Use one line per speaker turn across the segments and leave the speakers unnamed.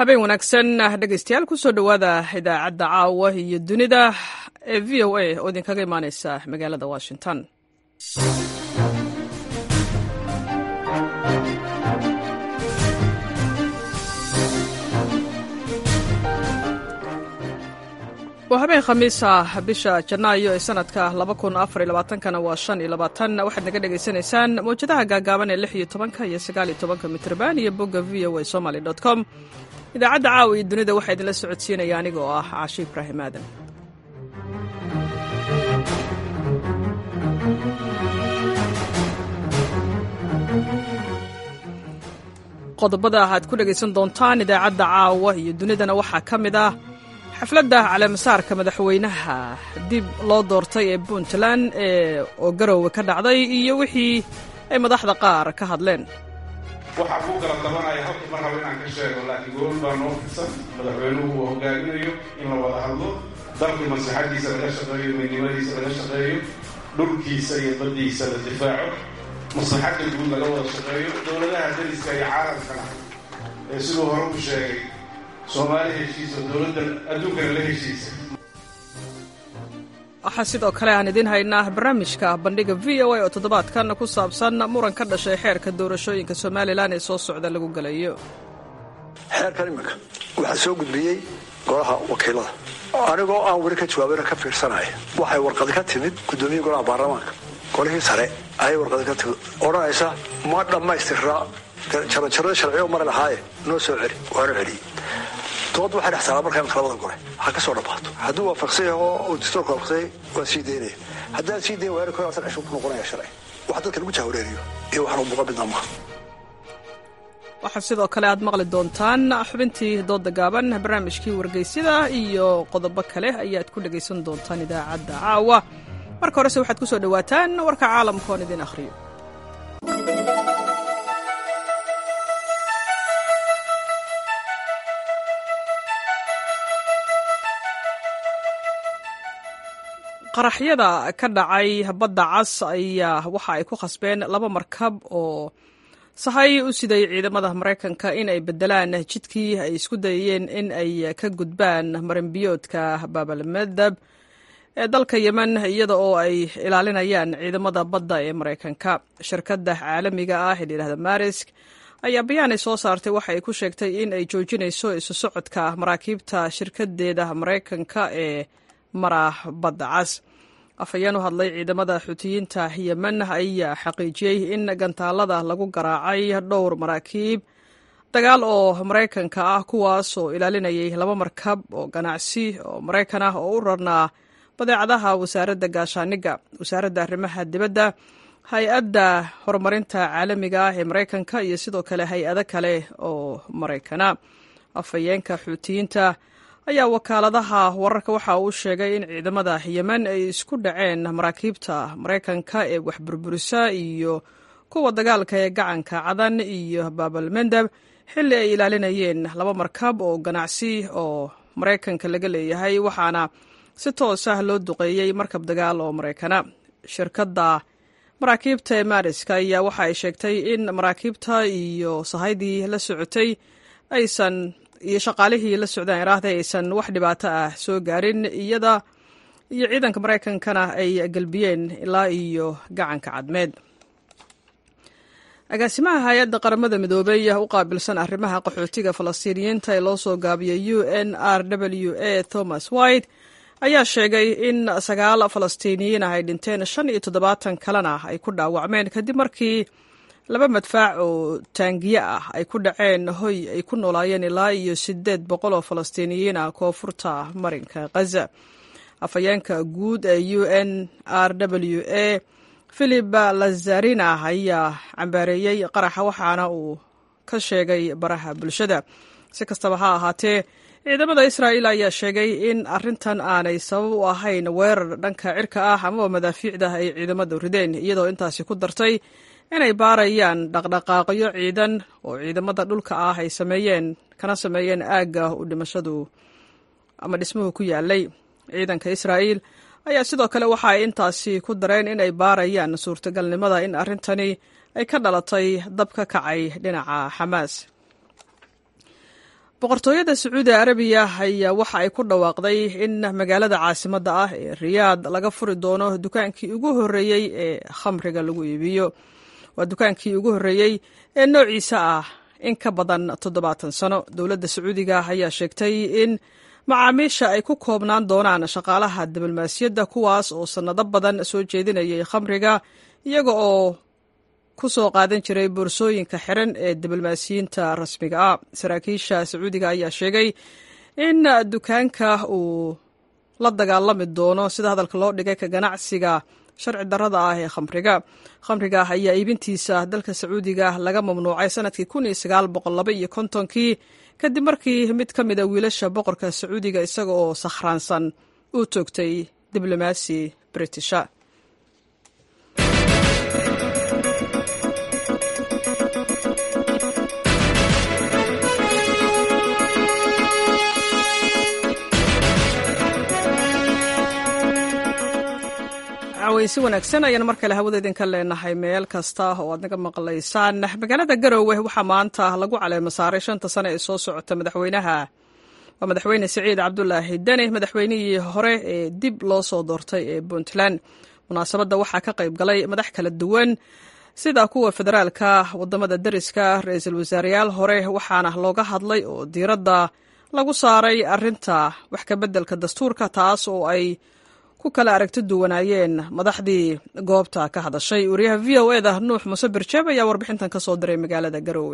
habeen wanaagsan dhegaystayaal kusoo dhowaada idaacadda caawa iyo dunida ee v o a oo idinkaga imaaneysa magaalada washington waa habeen khamiisa bisha janaayo ee sanadka kana waa waxaad naga dhegaysanaysaan mawjadaha gaagaaban ee iyo tobanka iyo sagaaliyo tobanka mitrban iyo bogga v o a somaly com idaacadda caawa iyo dunida waxaa idinla socodsiinaya aniga oo ah caashi ibraahim aadan qodobada aad ku dhegaysan doontaan idaacadda caawa iyo dunidana waxaa ka mid ah xafladda caleemasaarka madaxweynaha dib loo doortay ee puntland ee oo garoowe ka dhacday iyo wixii ay madaxda qaar ka hadleen
waxaa kuu kala tabanaya halka mar rabo inaan ka sheego laakiin gool baa noo fidsan madaxweynuhu uu hogaaminayo in la wada hadlo dalkii maslaxadiisa laga shaqeeyo midnimadiisa laga shaqeeyo dhulkiisa iyo baddiisa la difaaco maslaxadda guud laga wada shaqeeyo dowladaha dariska iyo caalamkana ee siduu hore u sheegay soomaali heshiisa dowladda adduunkana la heshiisa
waxaa sidoo kale aan idiin haynaa barnaamijka bandhiga v o a oo toddobaadkan ku saabsan muran ka dhashay xeerka doorashooyinka somalilan ee soo socda lagu gelayo
xeerkan iminka waxaa soo gudbiyey golaha wakiilada anigoo aan weli ka jawaabana ka fiirsanaya waxay warqadi ka timid guddoomiye golaha baarlamaanka golihii sare ayay warqadi ka timid odhanaysa ma dhammaystiraa jaranjarada sharciyo mari lahaaye noo soo celi waana celiyey dood waxay dhex taalaa markaa labada gole ha ka soo dhammaato hadduu waafaqsan yaho uu dastuurka waafaqsanyay waan sii daynaya haddaan sii dayn waana koasan cishuu ku noqonaya sharci wax dadka lagu jahwareeriyo iyo waxnu muuqa midna maaha
waxaa sidoo kale aad maqli doontaan xubintii dooda gaaban barnaamijkii wargeysyada iyo qodobo kale ayaad ku dhegaysan doontaan idaacadda caawa marka horese waxaad ku soo dhowaataan warka caalamka oon idin akhriyo qaraxyada ka dhacay badda cas ayaa waxa ay ku khasbeen laba markab oo sahay u siday ciidamada maraykanka in ay bedelaan jidkii ay isku dayayeen in ay ka gudbaan marinbiyoodka baabalmedab ee dalka yemen iyada oo ay ilaalinayaan ciidamada badda ee maraykanka shirkadda caalamiga ah ee layidhahda marisk ayaa bayaan ay soo saartay waxa ay ku sheegtay in ay joojinayso isu socodka maraakiibta shirkadeeda maraykanka ee mara badda cas afhayeen u hadlay ciidamada xuutiyiinta yemen ayaa xaqiijiyey in gantaalada lagu garaacay dhowr maraakiib dagaal oo maraykanka ah kuwaas oo ilaalinayay laba markab oo ganacsi oo maraykan ah oo u rarnaa badeecadaha wasaaradda gaashaaniga wasaaradda arrimaha dibadda hay-adda horumarinta caalamiga ah ee maraykanka iyo sidoo kale hay-ado kale oo maraykana afhayeenka xuutiyiinta ayaa wakaaladaha wararka waxa uu sheegay in ciidamada yemen ay isku dhaceen maraakiibta maraykanka ee waxburburisa iyo kuwa dagaalka ee gacanka cadan iyo baabalmendab xilli ay ilaalinayeen laba markab oo ganacsi oo maraykanka laga leeyahay waxaana si toos ah loo duqeeyey markab dagaal oo maraykana shirkadda maraakiibta ee maariska ayaa waxa ay sheegtay in maraakiibta iyo sahaydii la socotay aysan iyo shaqaalihii la socdaan iraahda aysan wax dhibaato ah soo gaarin iyada iyo ciidanka maraykankana ay gelbiyeen ilaa iyo gacanka cadmeed agaasimaha hay-adda qaramada midoobey u qaabilsan arrimaha qaxootiga falastiiniyiinta ee loo soo gaabiyay u n r w a thomas white ayaa sheegay in sagaal falastiiniyiin ah ay dhinteen shan iyo toddobaatan kalena ay ku dhaawacmeen kadib markii laba madfaac oo taangiye ah ay ku dhaceen hoy ay ku noolaayeen ilaa iyo siddeed boqol oo falastiiniyiin ah koonfurta marinka khaza afhayeenka guud ee u n r w a philip lazarina ayaa cambaareeyey qaraxa waxaana uu ka sheegay baraha bulshada si kastaba ha ahaatee ciidamada israa'iil ayaa sheegay in arrintan aanay sabab u ahayn weerar dhanka cirka ah amaba madaafiicda ay ciidamadu rideen iyadoo intaasi ku dartay inay baarayaan dhaqdhaqaaqyo ciidan oo ciidamada dhulka ah ay sameeyeen kana sameeyeen aagga u dhimashadu ama dhismuhu ku yaalay ciidanka israa'iil ayaa sidoo kale waxa ay intaasi ku dareen inay baarayaan suurtagalnimada in arrintani ay ka dhalatay dab ka kacay dhinaca xamaas boqortooyada sacuudi arabiya ayaa waxa ay ku dhawaaqday in magaalada caasimadda ah ee riyaad laga furi doono dukaankii ugu horreeyey ee khamriga lagu iibiyo waa dukaankii ugu horreeyey ee noociisa ah in ka badan toddobaatan sano dowladda sacuudiga ayaa sheegtay in macaamiisha ay ku koobnaan doonaan shaqaalaha diblomaasiyadda kuwaas oo sannado badan soo jeedinayay khamriga iyaga oo ku soo qaadan jiray boorsooyinka xiran ee diblomaasiyiinta rasmiga ah saraakiisha sacuudiga ayaa sheegay in dukaanka uu la dagaalami doono sida hadalka loo dhigay ka ganacsiga sharci darrada ah ee khamriga khamriga ayaa iibintiisa dalka sacuudiga laga mamnuucay sanadkii kun iyo sagaal boqol laba iyo kontonkii kadib markii mid ka mida wiilasha boqorka sacuudiga isaga oo sakhraansan uu toogtay diblomaasi britisha si wanaagsan ayaan mar kale hawada idinka leenahay meel kasta oo aad naga maqlaysaan magaalada garowe waxaa maanta lagu caleema saaray shanta sane ee soo socota madaxweynaha waa madaxweyne siciid cabdulaahi deni madaxweynihii hore ee dib loo soo doortay ee puntland munaasabadda waxaa ka qayb galay madax kala duwan sida kuwa federaalka wadamada dariska ra-iisul wasaareyaal hore waxaana looga hadlay oo diiradda lagu saaray arinta wax kabeddelka dastuurka taas oo ay ku kala aragti duwanaayeen madaxdii goobta ka hadashay wariyaha v o e da nuux muuse birjeeb ayaa warbixintan ka soo diray magaalada garoowe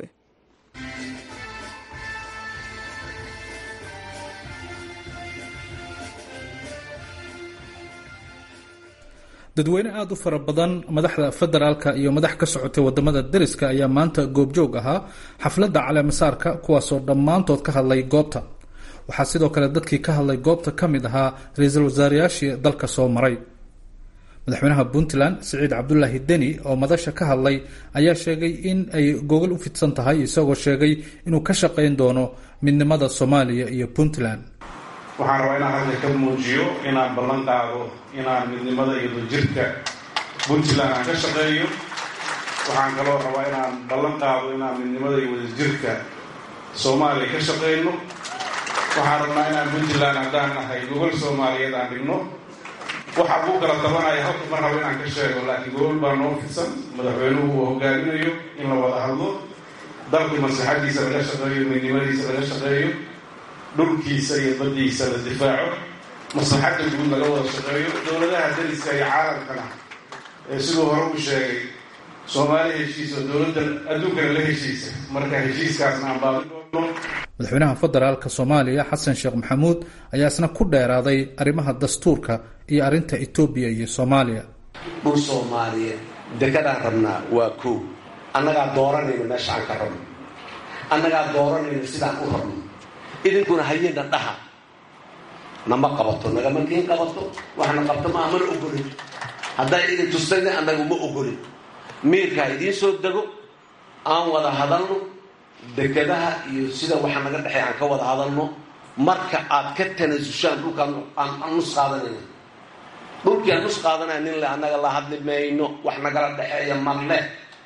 dadweyne aada u fara badan madaxda federaalka iyo madax ka socotay wadamada dariska ayaa maanta goobjoog ahaa xafladda caleemasaarka kuwaasoo dhammaantood ka hadlay goobta waxaa sidoo kale dadkii ka hadlay goobta ka mid ahaa ra-iisul wasaarayaashii dalka soo maray madaxweynaha puntland siciid cabdulaahi deni oo madasha ka hadlay ayaa sheegay in ay gogol u fidsan tahay isagoo sheegay inuu ka shaqayn doono midnimada soomaaliya iyo puntland
waxaan rabaa inaan halka ka muujiyo inaan ballan qaado inaan midnimada iyo dajirka puntland aan ka shaqeeyo waxaan kaloo rabaa inaan ballan qaado inaan midnimada iyo wadajirka soomaaliya ka shaqeyno waxaan rabnaa inaan puntland haddaan nahay gogol soomaaliyeed aan dhigno waxa uu kala tabanaya halka mar rabo inaan ka sheego laakiin gogol baa noo fidsan madaxweynuhu uu hogaaminayo in la wada hadlo dalkii maslaxadiisa laga shaqeeyo midnimadiisa laga shaqeeyo dhulkiisa iyo baddiisa la difaaco maslaxadda guud laga wada shaqeeyo dowladaha dariska iyo caalamkana ee siduu hore u sheegay soomaali heshiis oo dowladda adduunkana la heshiisa marka heshiiskaasna aan baabin doono
madaxweynaha federaalka soomaaliya xasan sheekh maxamuud ayaa isna ku dheeraaday arrimaha dastuurka iyo arrinta etoobiya iyo soomaaliya
dhul soomaaliyeed dekadaan rabnaa waa koow annagaa dooranayna meesha aan ka rabno annagaa dooranayna sidaan u rabno idinkuna hayena dhaha nama qabato nagama kiin qabato waxna qabto maa mana ogolin hadday idin tustayna annagu ma ogolin miirkaa idiin soo dego aan wada hadalno dekadaha iyo sida waxa naga dhexey aan ka wada hadalno marka aad ka tanasushaan dhulkaan aan nus qaadanayna dhulkii aan nus qaadanaya nin le annaga la hadli mayno wax nagala dhexeeya marle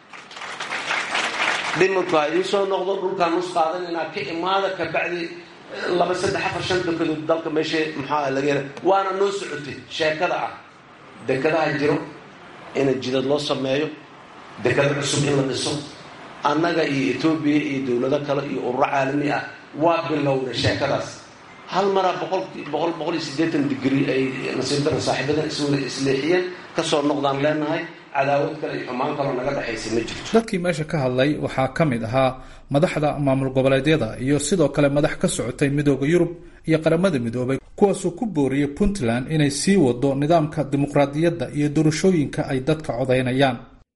dhimanku ha idiin soo noqdo dhulkaan nus qaadanaynaa ka imaada kabacdi laba saddex afar shan dekedood dalka meesha maxaa laga hela waana noo socotay sheekada ah dekadaha jiro ina jidad loo sameeyo dekado cusub in la dhiso annaga iyo etoobiya iyo dowlado kale iyo ururo caalami ah waa bilowna sheekadaas hal maraa boqol boqol boqol iyo siddeetan digri ay nasiib daran saaxiibadan iswada isleexiyeen kasoo noqdaan leenahay cadaawad kale iyo xumaan kaloo naga dhexaysa ma jirto
dadkii meesha ka hadlay waxaa ka mid ahaa madaxda maamul goboleedyada iyo sidoo kale madax ka socotay midooda yurub iyo qaramada midoobay kuwaasuu ku booriyey puntland inay sii wado nidaamka dimuqraadiyadda iyo doorashooyinka ay dadka codaynayaan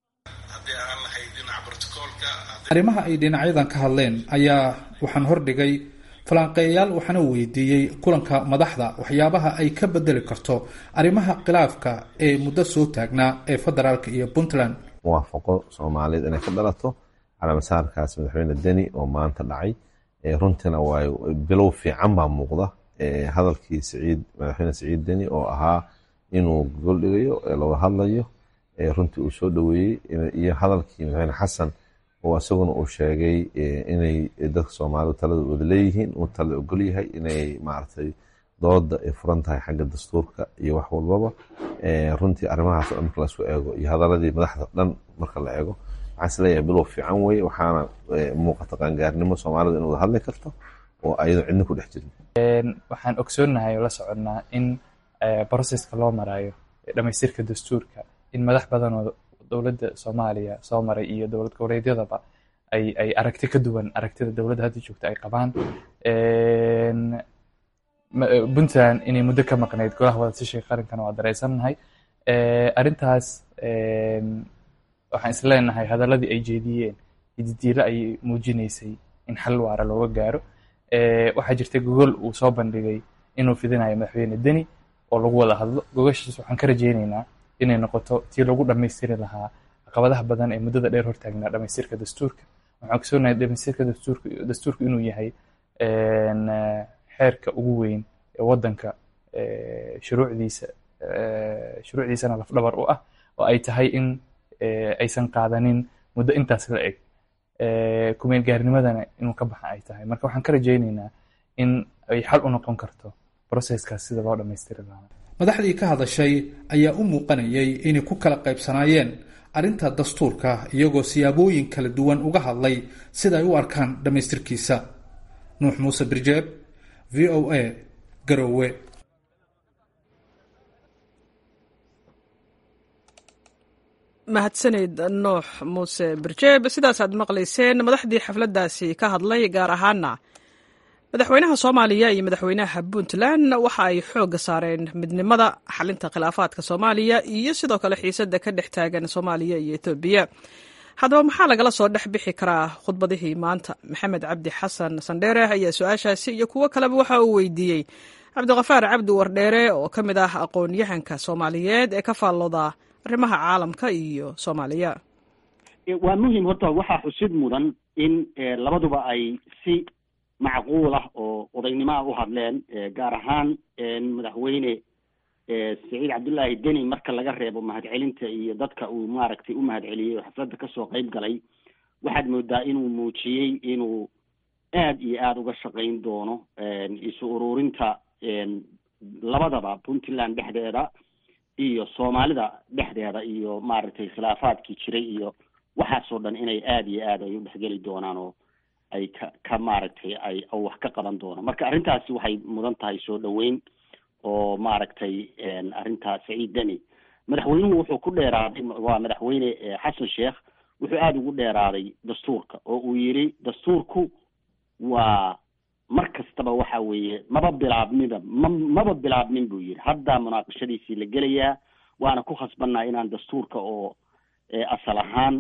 arrimaha ay dhinacyadan ka hadleen ayaa waxaan hordhigay falanqeeyayaal waxaana weydiiyey kulanka madaxda waxyaabaha ay ka bedeli karto arrimaha khilaafka ee muddo soo taagnaa ee federaalka iyo puntland
muwaafaqo soomaaliyeed inay ka dhalato calaamasaarkaas madaxweyne deni oo maanta dhacay runtiina waa bilow fiican baa muuqda hadalkii siciid madaxweyne siciid deni oo ahaa inuu gogol dhigayo looga hadlayo runtii uu soo dhoweeyey iyo hadalkii madaxweyne xasan oo isaguna uu sheegay inay dadka soomaalidu talada wada leeyihiin uu talada ogol yahay inay maaragtay dooda ay furan tahay xagga dastuurka iyo wax walbaba runtii arrimahaas oo dhan marka laisku eego iyo hadaladii madaxda dhan marka la eego waxaan isleeyahay bilow fiican weye waxaana muuqata qaangaarnimo soomaalida in wada hadli karto oo ayadoo cidna ku dhex jirin
waxaan ogsoonnahay oo la soconnaa in broseska loo marayo dhamaystirka dastuurka in madax badan oo dowladda soomaaliya soo maray iyo dowlad goboleedyadaba ay ay aragti ka duwan aragtida dowladda hadda joogta ay qabaan puntland inay muddo ka maqnayd golaha wadatashiga qarankana waa dareysannahay arrintaas waxaan isleenahay hadaladii ay jeediyeen ididiilo ayay muujinaysay in xal waara looga gaaro waxaa jirta gogol uu soo bandhigay inuu fidinayo madaxweyne deni oo lagu wada hadlo gogashiis waxaan ka rajaynaynaa inay noqoto tii lagu dhammaystiri lahaa caqabadaha badan ee muddada dheer hortaagnaa dhamaystirka dastuurka waxaan ogsoonahay dhamaystirka dastuurka dastuurka inuu yahay xeerka ugu weyn ee waddanka shuruucdiisa shuruucdiisana lafdhabar u ah oo ay tahay in aysan qaadanin muddo intaas la eg kumeel gaarnimadana inuu ka baxa ay tahay marka waxaan ka rajaynaynaa in ay xal u noqon karto broseskaas sida loo dhammaystiri lahaa
madaxdii ka hadashay ayaa u muuqanayay inay ku kala qaybsanaayeen arrinta dastuurka iyagoo siyaabooyin kala duwan uga hadlay sida ay u arkaan dhammaystirkiisa nuux muuse birjeeb v o a garowe
mahadsanid nuux muuse birjeeb sidaasaad maqlayseen madaxdii xafladdaasi ka hadlay gaar ahaana madaxweynaha soomaaliya iyo madaxweynaha puntland waxa ay xoogga saareen midnimada xalinta khilaafaadka soomaaliya iyo sidoo kale xiisadda ka dhex taagan soomaaliya iyo etoobiya haddaba maxaa lagala soo dhex bixi karaa khudbadihii maanta maxamed cabdi xasan sandheere ayaa su-aashaasi iyo kuwo kaleba waxa uu weydiiyey cabdiqafaar cabdi wardheere oo ka mid ah aqoon-yahanka soomaaliyeed ee ka faallooda arrimaha caalamka iyo soomaaliya
waa muhim horta waxaa xusid mudan in labaduba ay si macquul ah oo odaynimoa u hadleen gaar ahaan madaxweyne saciid cabdullaahi deni marka laga reebo mahadcelinta iyo dadka uu maaragtay u mahadceliyey oo xafladda kasoo qayb galay waxaad moodaa inuu muujiyey inuu aad iyo aada uga shaqayn doono isu ururinta labadaba puntland dhexdeeda iyo soomaalida dhexdeeda iyo maaragtay khilaafaadkii jiray iyo waxaasoo dhan inay aada iyo aad ay u dhexgeli doonaan oo ay ka ka maaragtay ay wax ka qaban doono marka arrintaasi waxay mudan tahay soo dhaweyn oo maaragtay arrintaa saciid deni madaxweynuhu wuxuu ku dheeraaday waa madaxweyne xasan sheekh wuxuu aada ugu dheeraaday dastuurka oo uu yidhi dastuurku waa mar kastaba waxa weeye maba bilaabminba ma maba bilaabmin buu yidhi hadda munaaqashadiisii la gelayaa waana ku khasbanaa inaan dastuurka oo asal ahaan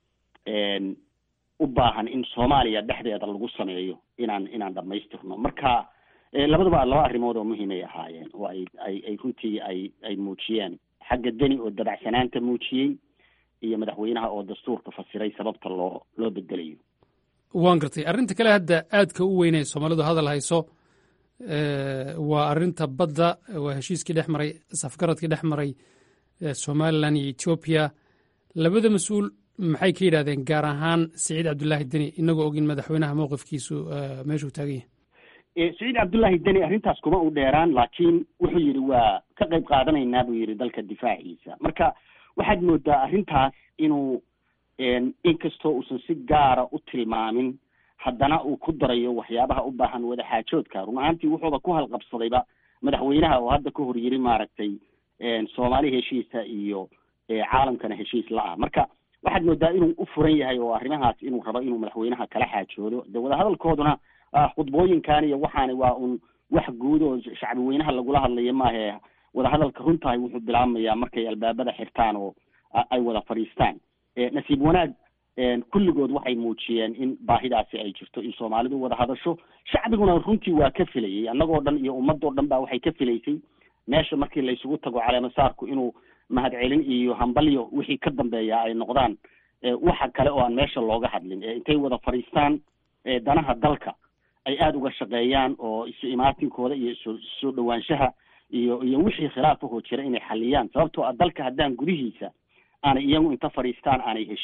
u baahan in soomaaliya dhexdeeda lagu sameeyo inaan inaan dhamaystirno marka labadaba laba arrimood oo muhiimay ahaayeen oo ay ay ay runtii ay ay muujiyeen xagga deni oo dabacsanaanta muujiyey iyo madaxweynaha oo dastuurka fasiray sababta loo loo bedelayo
waan gartay arrinta kale hadda aadka u weynay soomaalidu hadal hayso waa arrinta badda waa heshiiskii dhex maray safgaradkii dhex maray somalilan iyo etoobiya labada mas-uul maxay ka yidhahdeen gaar ahaan saciid cabdullaahi deni inagoo ogin madaxweynaha mowqifkiisu meeshuu taagan yahay
saciid cabdullaahi deni arrintaas kuma u dheeraan laakiin wuxuu yidhi waa ka qayb qaadanaynaa buu yidhi dalka difaaciisa marka waxaad moodaa arrintaas inuu inkastoo uusan si gaara u tilmaamin haddana uu ku darayo waxyaabaha u baahan wadaxaajoodka run ahaantii wuxuuba ku halqabsadayba madaxweynaha oo hadda ka hor yiri maaragtay soomaali heshiisa iyo caalamkana heshiis la-ah marka waxaad moodaa inuu u furan yahay oo arrimahaas inuu rabo inuu madaxweynaha kala xaajoodo de wadahadalkooduna khudbooyinkan iyo waxaani waa un wax guud oo shacbi weynaha lagula hadlayo maahe wadahadalka runtahay wuxuu bilaabmayaa markay albaabada xirtaan oo ay wada fadhiistaan nasiib wanaag kulligood waxay muujiyeen in baahidaasi ay jirto in soomaalidu wada hadasho shacbiguna runtii waa ka filayay annagoo dhan iyo ummadoo dhan ba waxay ka filaysay meesha markii laysugu tago caleemasaarku inuu mahadcelin iyo hambalyo wixii ka dambeeya ay noqdaan waxa kale oo aan meesha looga hadlin intay wada fadhiistaan danaha dalka ay aada uga shaqeeyaan oo isu imaatinkooda iyo isu soo dhawaanshaha iyo iyo wixii khilaafahoo jira inay xaliyaan sababtoo ah dalka haddaan gudihiisa aanay iyagu inta fadhiistaan aanay heshiin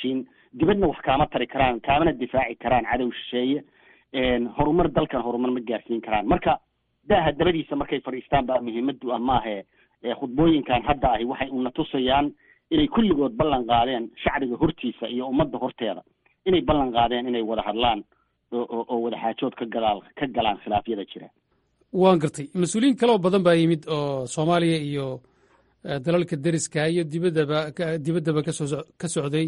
dibadna wax kaama tari karaan kaamana difaaci karaan cadow shisheeye horumar dalkan horumar ma gaarsiin karaan marka daaha dabadiisa markay fadhiistaan baa muhiimadu ah maahe khudbooyinkan hadda ahi waxay una tusayaan inay kulligood ballan qaadeen shacbiga hortiisa iyo ummadda horteeda inay ballan qaadeen inay wada hadlaan oo wada xaajood ka gadaal ka galaan khilaafyada jira
waan gartay mas-uuliyiin kaloo badan baa yimid oo soomaaliya iyo dalalka deriska iyo dibaddaba dibaddaba kasoo ka socday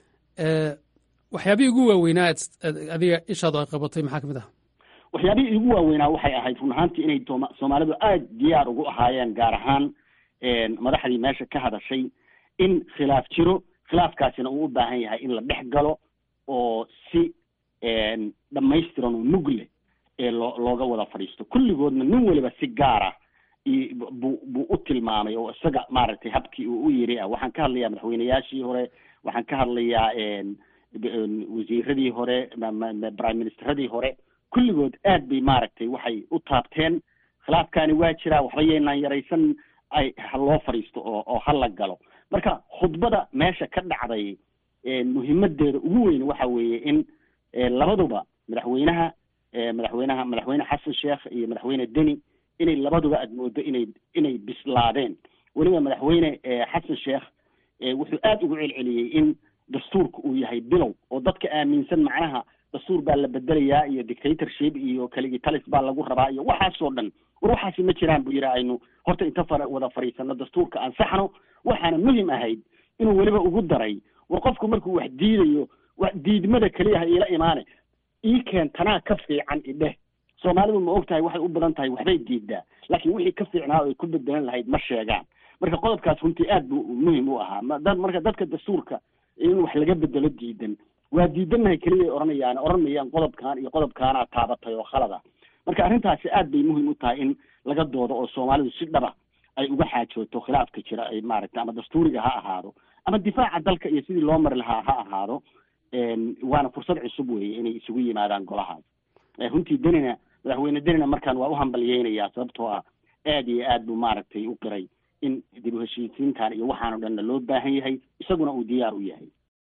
waxyaabihii ugu waaweynaa adiga ishaadu ay qabatay maxaa ka mid ah
waxyaabihii ugu waaweynaa waxay ahayd run ahaantii inay soomaalidu aada diyaar ugu ahaayeen gaar ahaan madaxdii meesha ka hadashay in khilaaf jiro khilaafkaasina uu u baahan yahay in la dhex galo oo si dhamaystiran oo mugle ee loo looga wada fadhiisto kulligoodna nin waliba si gaara buu buu u tilmaamay oo isaga maaragtay habkii uu u yiri ah waxaan ka hadlayaa madaxweyneyaashii hore waxaan ka hadlayaa wasiiradii hore prime ministeradii hore kulligood aad bay maaragtay waxay u taabteen khilaafkaani waa jiraa waxba yaynaan yaraysan ay ha loo fadhiisto oo oo ha la galo marka khudbada meesha ka dhacday muhiimadeeda ugu weyn waxa weeye in labaduba madaxweynaha madaxweynaha madaxweyne xasan sheekh iyo madaxweyne deni inay labaduba aad moodo inay inay bislaadeen weliba madaxweyne xasan sheekh wuxuu aada ugu celceliyey in dastuurka uu yahay bilow oo dadka aaminsan macnaha dastuur baa la bedelayaa iyo dictatorship iyo kaligi talis baa lagu rabaa iyo waxaasoo dhan war waxaasi ma jiraan buu yidhi aynu horta inta fara wada fadhiisano dastuurka ansaxno waxaana muhim ahayd inuu weliba ugu daray war qofku markuu wax diidayo wax diidmada keliya ha iila imaane ii keen tanaa ka fiican idheh soomaalidu ma og tahay waxay u badan tahay waxbay diidaa laakiin wixii ka fiicnaa oo ay ku bedelan lahayd ma sheegaan marka qodobkaas runtii aad buu muhim u ahaa dad marka dadka dastuurka in wax laga bedelo diidan waa diidannahay keliya ay odhanayaan odhan mayaan qodobkan iyo qodobkaanaa taabatay oo khalada marka arrintaasi aad bay muhim u tahay in laga doodo oo soomaalidu si dhaba ay uga xaajooto khilaafka jira ay maaragtay ama dastuuriga ha ahaado ama difaaca dalka iyo sidii loo mari lahaa ha ahaado waana fursad cusub weeye inay isugu yimaadaan golahaas runtii denina madaxweyne denina markaan waa u hambalyeynayaa sababtoo ah aad iyo aad buu maaragtay u qiray in dib u heshiisiintan iyo waxaano dhanna loo baahan yahay isaguna uu diyaar u yahay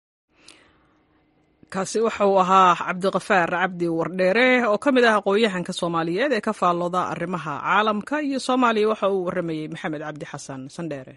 kaasi waxa uu ahaa cabdiqafaar cabdi wardheere oo ka mid ah aqoon-yahanka soomaaliyeed ee ka faallooda arrimaha caalamka iyo soomaaliya waxa uu warramayey maxamed cabdi xasan sandheere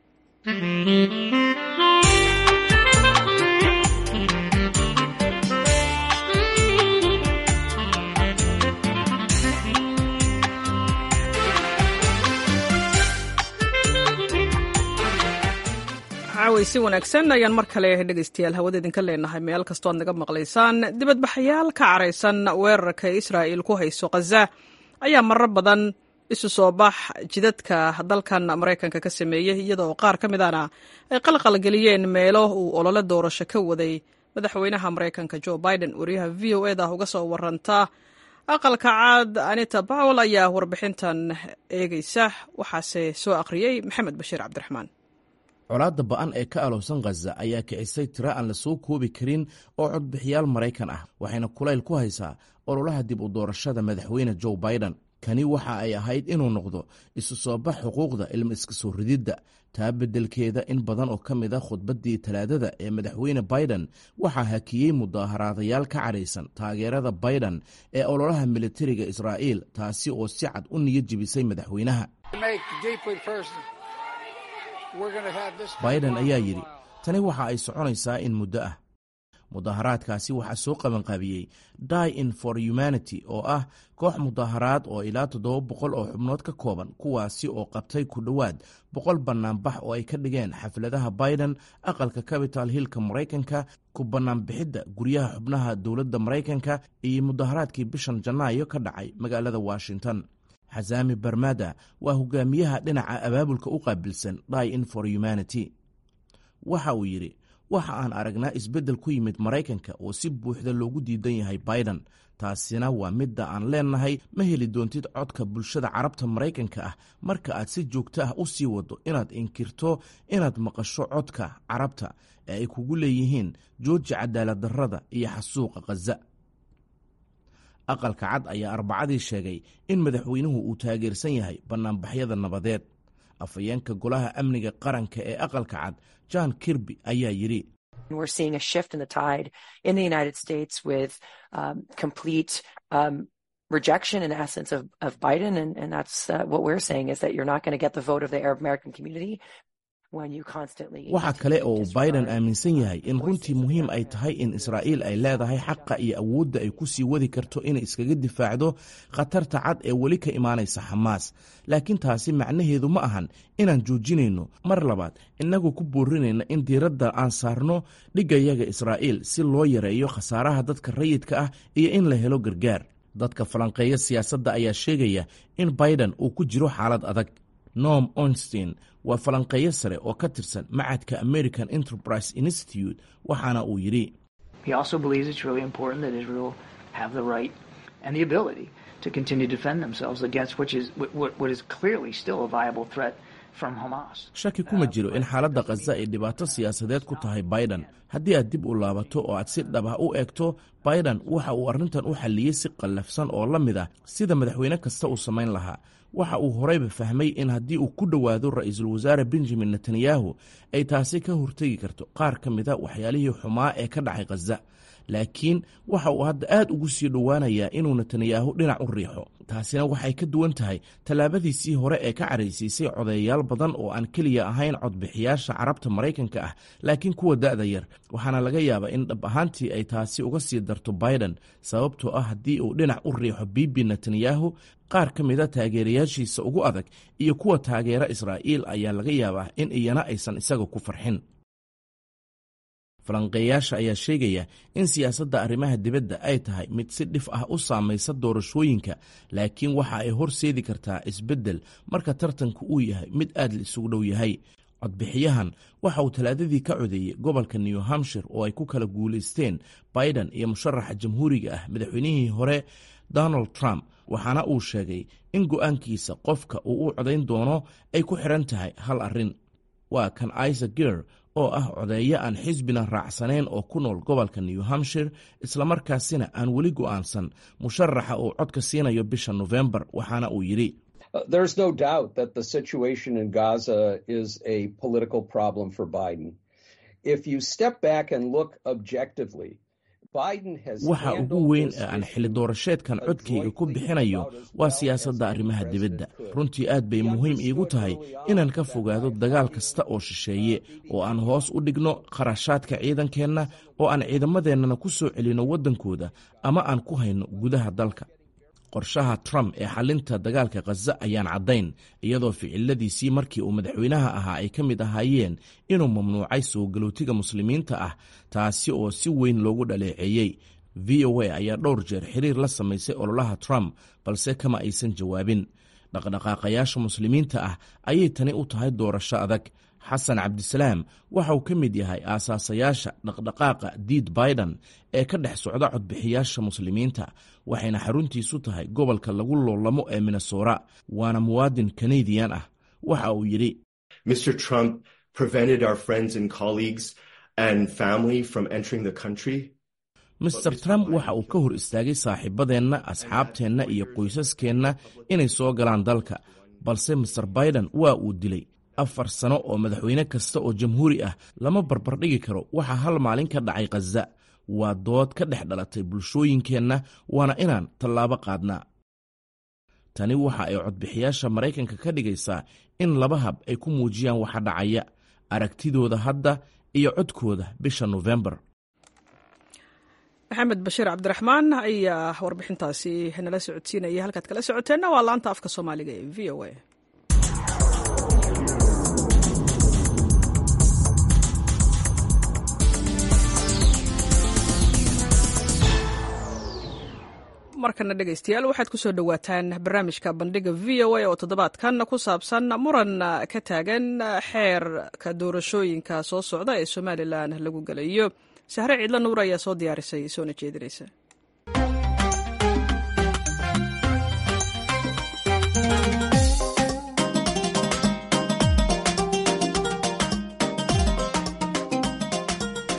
caawaysi wanaagsan ayaan mar kale dhegaystayaal hawada idinka leenahay meel kastoo ad naga maqlaysaan dibadbaxayaal ka caraysan weerarka israa'il ku hayso khaza ayaa marar badan isu soo bax jidadka dalkan maraykanka ka sameeyey iyadoo qaar ka midana ay qalqalgeliyeen meelo uu olole doorasho ka waday madaxweynaha maraykanka jo biden wariyaha v o eda uga soo waranta aqalka caad anita bawel ayaa warbixintan eegaysa waxaase soo akhriyey maxamed bashiir cabdiraxmaan
colaadda ba'an ee ka aloobsan khaza ayaa kicisay tiro aan la soo koobi karin oo codbixiyaal maraykan ah waxayna kulayl ku haysaa ololaha dib u doorashada madaxweyne joe biden kani waxa ay ahayd inuu noqdo isu soo bax xuquuqda ilma iska soo rididda taa beddelkeeda in badan oo ka mid a khudbaddii talaadada ee madaxweyne biden waxaa hakiyey mudaaharaadayaal ka cadhaysan taageerada biden ee ololaha militariga israa'iil taasi oo si cad u niyad jebisay madaxweynaha biden ayaa yidhi tani waxa ay soconaysaa in muddo ah mudaaharaadkaasi waxaa soo qabanqaabiyey die in for humanity oo ah koox mudaaharaad oo ilaa toddoba boqol oo xubnood ka kooban kuwaasi oo qabtay ku dhowaad boqol bannaanbax oo ay ka dhigeen xafladaha biden aqalka capital hillka maraykanka ku bannaanbixidda guryaha xubnaha dowladda maraykanka iyo mudaaharaadkii bishan janaayo ka dhacay magaalada washington xasaami barmada waa hogaamiyaha dhinaca abaabulka u qaabilsan die in for humanity waxa uu yidhi waxa aan aragnaa isbeddel ku yimid maraykanka oo si buuxda loogu diidan yahay biden taasina waa midda aan leennahay ma heli doontid codka bulshada carabta maraykanka ah marka aad si joogto ah u sii waddo inaad inkirto inaad maqasho codka carabta ee ay kugu leeyihiin jooji cadaalad darrada iyo xasuuqa khaza aqalka cad ayaa arbacadii sheegay in madaxweynuhu uu taageersan yahay bannaanbaxyada nabadeed afhayeenka golaha amniga qaranka ee aqalka cad john kirby ayaa yidhi
We're seeing a shift in the tide in the United States with um, complete um, rejection, in essence, of, of Biden. And, and that's uh, what we're saying is that you're not going to get the vote of the Arab American community when you constantly.
waxa kale oo uu biden aaminsan yahay in runtii muhiim ay tahay in israa'iil ay leedahay xaqa iyo awoodda ay ku sii wadi karto inay iskaga difaacdo khatarta cad ee weli ka imaanaysa xamaas laakiin taasi macnaheedu ma ahan inaan joojinayno mar labaad innagu ku boorinayna in diiradda aan saarno dhigayaga israa'iil si loo yareeyo khasaaraha dadka rayidka ah iyo in la helo gargaar dadka falanqeeya siyaasadda ayaa sheegaya in biden uu ku jiro xaalad adag noam onstein waa falanqeeyo sare oo ka tirsan macadka american enterprise institute waxaana uu yidhi
He also believes it's really important that Israel have the right and the ability to continue to defend themselves against which is what, what is clearly still a viable threat from Hamas.
shaki kuma jiro in xaaladda khaza ay dhibaato siyaasadeed ku tahay biden haddii aad dib u laabato oo aad si dhab ah u eegto biden waxa uu arrintan u xalliyey si qallafsan oo la mid ah sida madaxweyne kasta uu samayn lahaa waxa uu horeyba fahmay in haddii uu ku dhowaado ra'iisul wasaare benjamin netanyahu ay taasi ka hortegi karto qaar ka mida waxyaalihii xumaa ee ka dhacay khaza laakiin waxa uu hadda aad ugu sii dhowaanayaa inuu netanyahu dhinac u riixo taasina waxay ka duwan tahay tallaabadiisii hore ee ka caraysiisay codeeyayaal badan oo aan keliya ahayn codbixiyaasha carabta maraykanka ah laakiin kuwa da'da yar waxaana laga yaabaa in dhab ahaantii ay taasi uga sii darto biden sababtoo ah haddii uu dhinac u riixo bibi netanyahu qaar ka mida taageerayaashiisa ugu adag iyo kuwa taageera israa'iil ayaa laga yaabaa in iyana aysan isaga ku farxin falanqeeyaasha ayaa sheegaya in siyaasadda arrimaha dibadda ay tahay mid si dhif ah u saamaysa doorashooyinka laakiin waxa ay horseedi kartaa isbeddel marka tartanku uu yahay mid aad la isugu dhow yahay codbixiyahan waxa uu talaadadii ka codeeyey gobolka new hampshire oo ay ku kala guulaysteen biden iyo musharaxa jamhuuriga ah madaxweynihii hore donald trump waxaana uu sheegay in go'aankiisa qofka uu u codayn doono ay ku xidhan tahay hal arrin waa kan isa ger oo ah codeeyo aan xisbina raacsanayn oo ku nool gobolka new hampshire islamarkaasina aan weli go'aansan musharaxa uu codka siinayo bisha nofembar waxaana uu yidhi
There's no doubt that the situation in Gaza is a political problem for Biden. If you step back and look objectively,
waxa ugu weyn ee aan xili doorasheedkan codkayga ku bixinayo waa siyaasadda arrimaha dibadda runtii aad bay muhiim iigu tahay inaan ka fogaado dagaal kasta oo shisheeye oo aan hoos u dhigno kharashaadka ciidankeenna oo aan ciidamadeennana ku soo celinno waddankooda ama aan ku hayno gudaha dalka qorshaha trump ee xalinta dagaalka khaza ayaan caddayn iyadoo ficiladiisii markii uu madaxweynaha ahaa ay ka mid ahaayeen inuu mamnuucay soo galootiga muslimiinta ah taasi oo si weyn loogu dhaleeceeyey v o a ayaa dhowr jeer xiriir la samaysay ololaha trump balse kama aysan jawaabin dhaqdhaqaaqayaasha muslimiinta ah ayay tani u tahay doorasho adag xasan cabdisalaam waxa uu ka mid yahay aasaasayaasha dhaqdhaqaaqa diid biden ee ka dhex socda codbixiyaasha muslimiinta waxayna xaruntiisu tahay gobolka lagu loolamo ee minnesora waana muwaadin kanadiyan ah waxa uu yidhi
Mr. Trump prevented our friends and colleagues and family from entering the country.
master trump waxa uu ka hor istaagay saaxiibadeenna asxaabteenna iyo qoysaskeenna inay soo galaan dalka balse master biden waa uu dilay afar sano oo madaxweyne kasta oo jamhuuri ah lama barbardhigi karo waxa hal maalin ka dhacay khaza waa dood ka dhex dhalatay bulshooyinkeenna waana inaan tallaabo qaadnaa tani waxa ay codbixiyaasha maraykanka ka dhigaysaa in laba hab ay ku muujiyaan waxa dhacaya aragtidooda hadda iyo codkooda bisha nofembar
maxamed bashiir cabdiraxmaan ayaa warbixintaasi nala socodsiinaya halkaad kala socoteenna waa laanta afka soomaaliga ee v o a markana dhegaystayaal waxaad ku soo dhowaataan barnaamijka bandhiga v o a oo toddobaadkan ku saabsan muran ka taagan xeerka doorashooyinka soo socda ee somalilan lagu gelayo sahre ciidla nuur ayaa soo diyaarisay soona jeedinaysa
kulan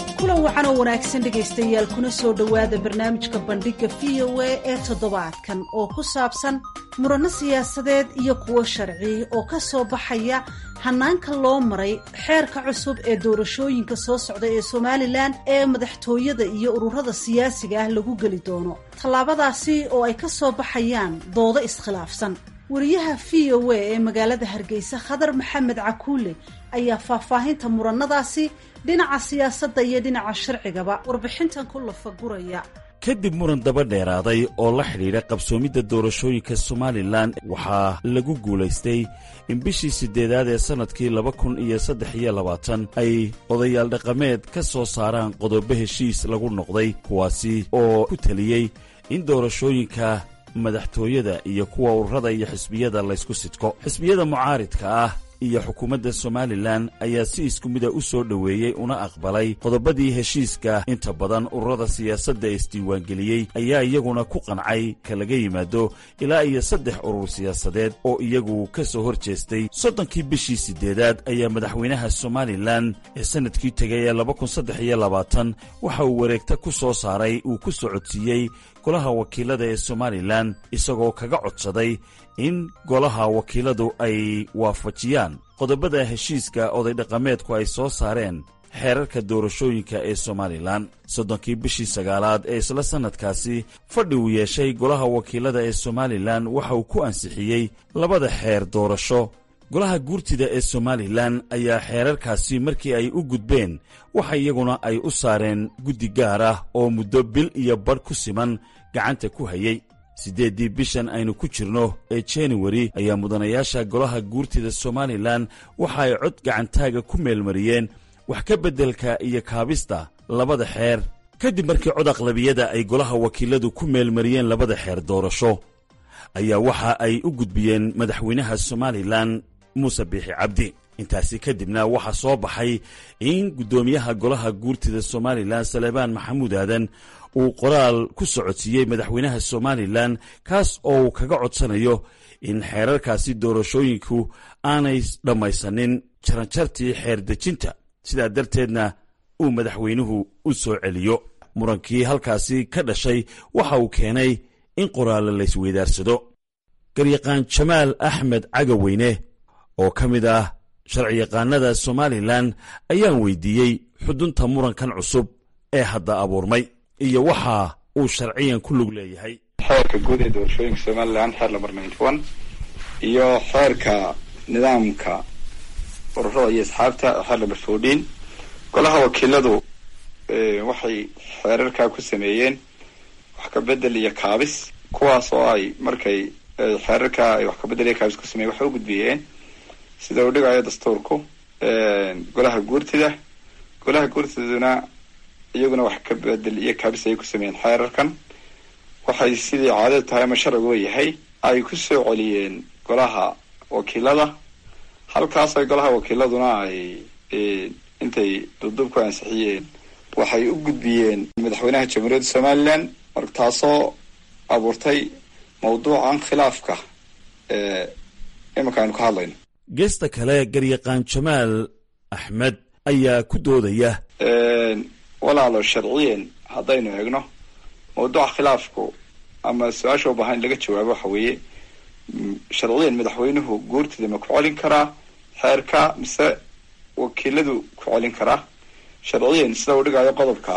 wacan oo wanaagsan dhegaystayaal kuna soo dhowaada barnaamijka bandhigga v o a ee toddobaadkan oo ku saabsan muranno siyaasadeed iyo kuwo sharci oo ka soo baxaya hanaanka loo maray xeerka cusub ee doorashooyinka soo socda ee somalilan ee madaxtooyada iyo ururada siyaasiga ah lagu geli doono tallaabadaasi oo ay ka soo baxayaan doodo iskhilaafsan wariyaha v o a ee magaalada hargeysa khadar maxamed cakuule ayaa faahfaahinta murannadaasi dhinaca siyaasadda iyo dhinaca sharcigaba warbixintan ku lafaguraya
kadib muran daba dheeraaday oo la xidhiidha qabsoomidda doorashooyinka somalilan waxaa lagu guulaystay in bishii siddeedaad ee sannadkii laba kun iyo saddex iyo labaatan ay odayaal dhaqameed ka soo saaraan qodobo heshiis lagu noqday kuwaasi oo ku teliyey in doorashooyinka madaxtooyada iyo kuwa ururada iyo xisbiyada laysku sidko xisbiyada mucaaridka ah iyo xukuumadda somalilan ayaa si isku mida u soo dhoweeyey una aqbalay qodobadii heshiiska inta badan ururada siyaasadda isdiiwaangeliyey ayaa iyaguna ku qancay ka laga yimaado ilaa iyo saddex urur siyaasadeed oo iyagu ka soo hor jeestay soddonkii bishii siddeedaad ayaa madaxweynaha somalilan ee sannadkii tegay ee laba kun saddex iyo labaatan waxa uu wareegta ku soo saaray uu ku socodsiiyey golaha wakiilada ee somalilan isagoo kaga codsaday in golaha wakiiladu ay waafajiyaan qodobada heshiiska oday dhaqameedku ay soo saareen xeerarka doorashooyinka ee somalilan soddonkii bishii sagaalaad ee isla sannadkaasi fadhi uu yeeshay golaha wakiilada ee somalilan waxa uu ku ansixiyey labada xeer doorasho golaha guurtida ee somalilan ayaa xeerarkaasi markii ay u gudbeen waxa iyaguna ay u saareen guddi gaar ah oo muddo bil iyo badh ku siman gacanta ku hayey siddeeddii bishan aynu ku jirno ee januari ayaa mudanayaasha golaha guurtida somalilan waxa ay cod gacantaaga ku meelmariyeen wax ka beddelka iyo kaabista labada xeer kadib markii cod aqlabiyada ay golaha wakiiladu ku meelmariyeen labada xeer doorasho ayaa waxa ay u gudbiyeen madaxweynaha somalilan muuse biixi cabdi intaasi kadibna waxaa soo baxay in guddoomiyaha golaha guurtida somalilan salebaan maxamuud aadan uu qoraal ku socodsiiyey madaxweynaha somalilan kaas oo uu kaga codsanayo in xeerarkaasi doorashooyinku aanay dhammaysanin jaranjartii xeer dejinta sidaa darteedna uu madaxweynuhu u soo celiyo murankii halkaasi ka dhashay waxa uu keenay in qoraallo laysweydaarsado garyaqaan jamaal axmed cagaweyne oo ka mid ah sharciyaqaanada somalilan ayaan weydiiyey xudunta murankan cusub ee hadda abuurmay iyo waxa uu sharciyan ku lug leeyahay
xeerka guud ee doorashooyinka somalilan xeer lambar ninety one iyo xeerka nidaamka ururada iyo asxaabta xeer lambar fourteen golaha wakiiladu waxay xeerarkaa ku sameeyeen wax ka bedel iyo kaabis kuwaas oo ay markay xeerarkaa ay wax ka bedel iyo kaabis ku sameeyen waxay u gudbiyeen sida uu dhigayo dastuurku golaha guurtida golaha guurtiduna iyaguna wax ka bedel iyo kaabis ayay ku sameeyeen xeerarkan waxay sidii caadadu tahay ama sharcigu yahay ay ku soo celiyeen golaha wakiilada halkaas ay golaha wakiiladuna ay intay dubdub ku ansixiyeen waxay u gudbiyeen madaxweynaha jamhuuriyadda somalilan marka taasoo abuurtay mawduucan khilaafka iminka aynu ka hadlayno
geesta kale garyaqaan jamaal axmed ayaa ku doodaya
walaalo sharciyen haddaynu eegno mawduuca khilaafku ama su-aasha u baahan in laga jawaabo waxa weeye sharciyan madaxweynuhu guurtida ma ku celin karaa xeerka mise wakiiladu ku celin karaa sharciyan sida uu dhigayo qodobka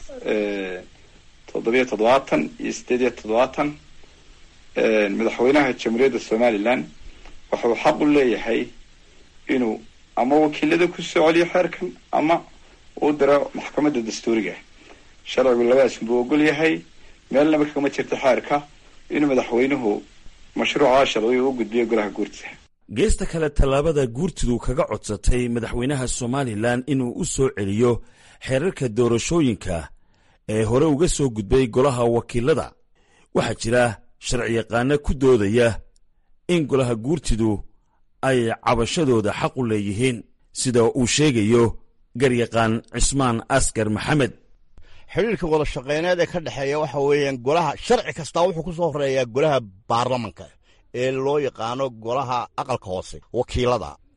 toddobiyo toddobaatan iyo sideed iyo toddobaatan madaxweynaha jamhuuriyadda somalilan wuxuu xaq u leeyahay inuu ama wakiilada ku soo celiyo xeerkan ama uu diro maxkamadda dastuuriga sharcigu labadaas buu ogol yahay meelnaba kagama jirta xeerka inuu madaxweynuhu mashruuca sharciga u gudbiyo golaha guurtida
geesta kale tallaabada guurtidu kaga codsatay madaxweynaha somalilan inuu u soo celiyo xeerarka doorashooyinka ee hore uga soo gudbay golaha wakiilada waxaa jira sharciyaqaano ku doodaya in golaha guurtidu ay cabashadooda xaq u leeyihiin sida uu sheegayo garyaqaan cismaan askar maxamed
xidhiirka wada shaqeyneed ee ka dhexeeya waxa weeyaan golaha sharci kastaa wuxuu ku soo horeeyaa golaha baarlamanka ee loo yaqaano golaha aqalka hoose wakiilada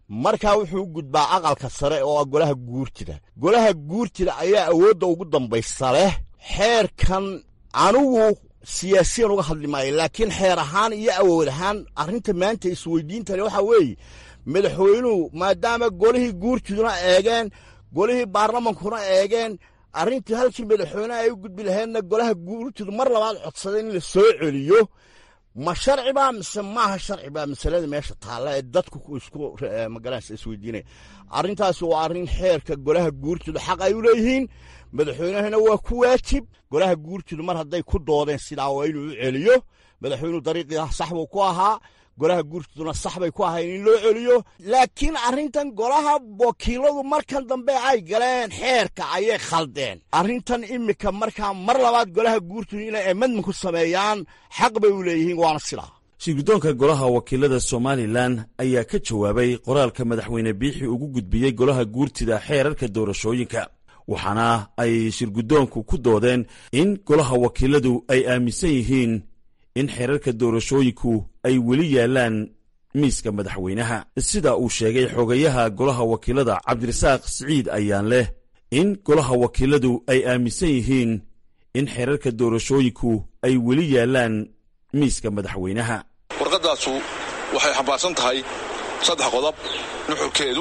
markaa wuxuu u gudbaa aqalka sare oo ah golaha guurtida golaha guurtida ayaa awoodda ugu dambaysa leh xeerkan anigu siyaasiyan uga hadli maayo laakiin xeer ahaan iyo awood ahaan arrinta maanta isweydiintale waxaa weeye madaxweynuhu maadaama golihii guurtiduna eegeen golihii baarlamankuna eegeen arrintii halkii madaxweyneha ay u gudbi lahaydna golaha guurtidu mar labaad codsaday in la soo celiyo ma sharci baa mise maaha sharci baa masalada meesha taalla ee dadku isku magaranaysa isweydiinaya arrintaasi waa arrin xeerka golaha guurtidu xaq ay u leeyihiin madaxweynehana waa ku waajib golaha guurtidu mar hadday ku doodeen sidaa waa inuu u celiyo madaxweynuhu dariiqii sax buu ku ahaa golaha guurtiduna sax bay ku ahayn in loo celiyo laakiin arrintan golaha wakiiladu markan dambe ay galeen xeerka ayay khaldeen arrintan imika markaa mar labaad golaha guurtidu inay amendment ku sameeyaan xaq bay u leeyihiin waana sidaa
shirguddoonka golaha wakiilada somalilan ayaa ka jawaabay qoraalka madaxweyne biixi ugu gudbiyey golaha guurtida xeerarka doorashooyinka waxaana ay shirguddoonku ku doodeen in golaha wakiiladu ay aaminsan yihiin in xeerarka doorashooyinku ay weli yaallaan miiska madaxweynaha sida uu sheegay xogayaha golaha wakiilada cabdirasaaq siciid ayaan leh in golaha wakiiladu ay aaminsan yihiin in xeerarka doorashooyinku ay weli yaallaan miiska madaxweynaha
warqaddaasu waxay xambaarsan tahay saddex qodob nuxurkeedu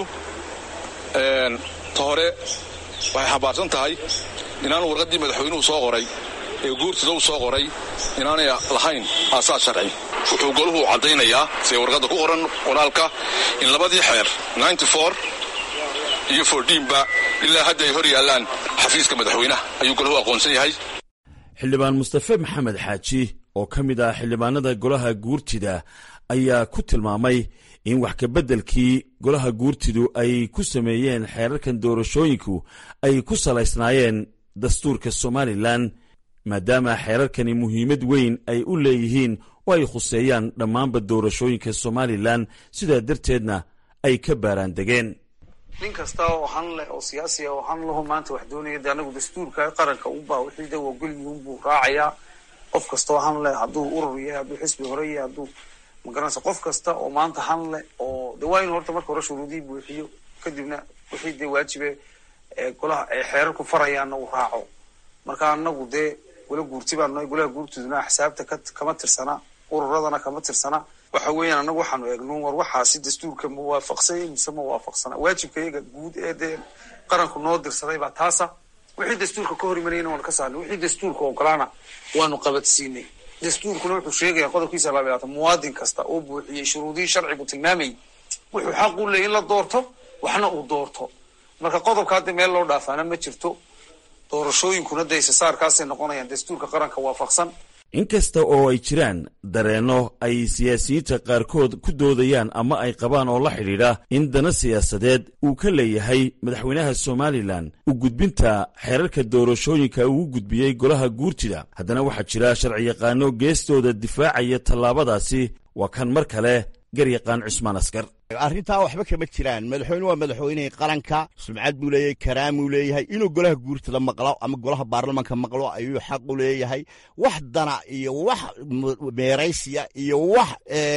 ta hore waxay xambaarsan tahay inaan warqaddii madaxweynuhu soo qoray ee guurtida u soo qoray inaanay lahayn aasaas sharci wuxuu goluhu caddaynayaa see warqadda ku qoran qoraalka in labadii xeer iyo fordhiinba ilaa hadda ay hor yaallaan xafiiska madaxweynaha ayuu golahu aqoonsan yahay
xildhibaan mustafe maxamed xaaji oo ka mid ah xildhibaanada golaha guurtida ayaa ku tilmaamay in wax kabeddelkii golaha guurtidu ay ku sameeyeen xeerarkan doorashooyinku ay ku salaysnaayeen dastuurka somalilan maadaama xeerarkani muhiimad weyn ay u leeyihiin oo ay khuseeyaan dhammaanba doorashooyinka somalilan sidaa darteedna ay ka baaraan degeen
nin kasta oo han leh oo siyaasi ah oo han laho maanta wax doonaya de anagu dastuurka qaranka unbaa wixii de waagolyihiin buu raacayaa qof kasta oo han leh hadduu urur yahay hadduu xisbi hore yahay hadduu magaranaysa qof kasta oo maanta han leh oo de waa inu horta marka hore shuruudihii buuxiyo kadibna wixii dee waajibe golaha ay xeerarku farayaanna uu raaco marka anagu dee gola guurti baan nahay golaha guurtiduna axsaabta kama tirsana ururadana kama tirsana waxa weeyaan anagu waxaanu eegno war waxaasi dastuurka ma waafaqsanya mise ma waafaqsana waajibka iyaga guud ee dee qaranku noo dirsaday baa taasa wixii dastuurka ka hor imanayna waanu ka saarnay wixii dastuurka ogolaana waanu qabadsiinay dastuurkuna wuxuu sheegaya qodobkiisa laba labaatan muwaadin kasta oo buuxiyey shuruudihii sharcigu tilmaamayay wuxuu xaq u leeyay in la doorto waxna uu doorto marka qodobka hadda meel loo dhaafaana ma jirto doorashooyinkuna de isasaarkaasay noqonayaan dastuurka qaranka waafaqsan
inkasta oo ay jiraan dareenno ay siyaasiyiinta qaarkood ku doodayaan ama ay qabaan oo la xidhiidha in dana siyaasadeed uu ka leeyahay madaxweynaha somalilan u gudbinta xeerarka doorashooyinka uu gudbiyey golaha guurtida haddana waxaa jira sharciyaqaano geestooda difaacaya tallaabadaasi waa kan mar kale garyaqaan cusmaan askar
arrintaa waxba kama jiraan madaxweyne waa madaxweynihii qaranka sumcad buu leeyahay karaamuu leeyahay inuu golaha guurtada maqlo ama golaha baarlamanka maqlo ayuu xaq u leeyahay wax dana iyo wax meeraysiya iyo wax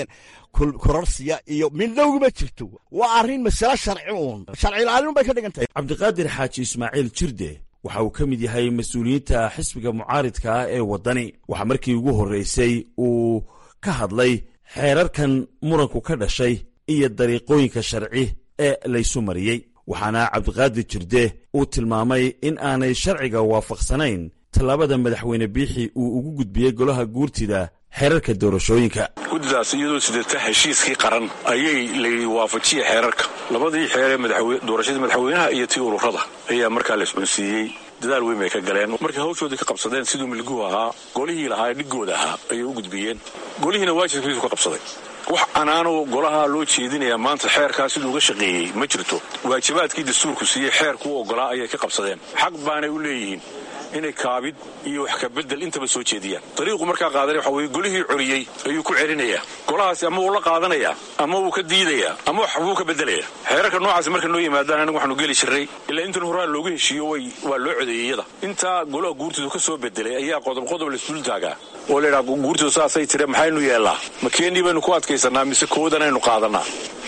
kororsiya iyo midnowguma jirto waa arrin masale sharci uun sharci ilaalin bay ka dhigan tahay
cabdiqaadir xaaji ismaaciil jirde waxa uu ka mid yahay mas-uuliyiinta xisbiga mucaaridka ah ee waddani waxaa markii ugu horreysay uu ka hadlay xeerarkan muranku ka dhashay iyo dariiqooyinka sharci ee laysu mariyey waxaana cabdiqaadir jirde uu tilmaamay in aanay sharciga waafaqsanayn tallaabada madaxweyne biixi uu ugu gudbiyey golaha guurtida xeerarka doorashooyinka
guddidaas iyadoo sidata heshiiskii qaran ayay la waafajiyey xeerarka labadii xeer ee doorashadii madaxweynaha iyo tii ururada ayaa markaa la iscunsiiyey dadaal weyn bay ka galeen markay hawshoodii ka qabsadeen siduu milguhu ahaa golihii lahaa dhigooda ahaa ayay u gudbiyeen golihiina waajibkiisu ka qabsaday wax anaanu golaha loo jeedinayaa maanta xeerkaa siduu uga shaqeeyey ma jirto waajibaadkii dastuurku siiyey xeerku u oggolaa ayay ka qabsadeen xaq baanay u leeyihiin inay kaabid iyo wax kabedel intaba soo jeediyaan dariiqu markaa qaadanaya waxa weye golihii coriyey ayuu ku celinayaa golahaasi ama wuu la qaadanayaa ama wuu ka diidayaa ama wax wuu ka bedelayaa xeerarka noocaasi marka noo yimaadaan anigu waxaanu geli jirray ilaa intan horaa looga heshiiyo way waa loo codeeyey iyada intaa golaha guurtidu ka soo bedelay ayaa qodob qodob laisdul taagaa oo laydhaha guurtidu saasay tire maxaynu yeellaa ma keenii baynu ku adkaysanaa mise koodanaynu qaadanaa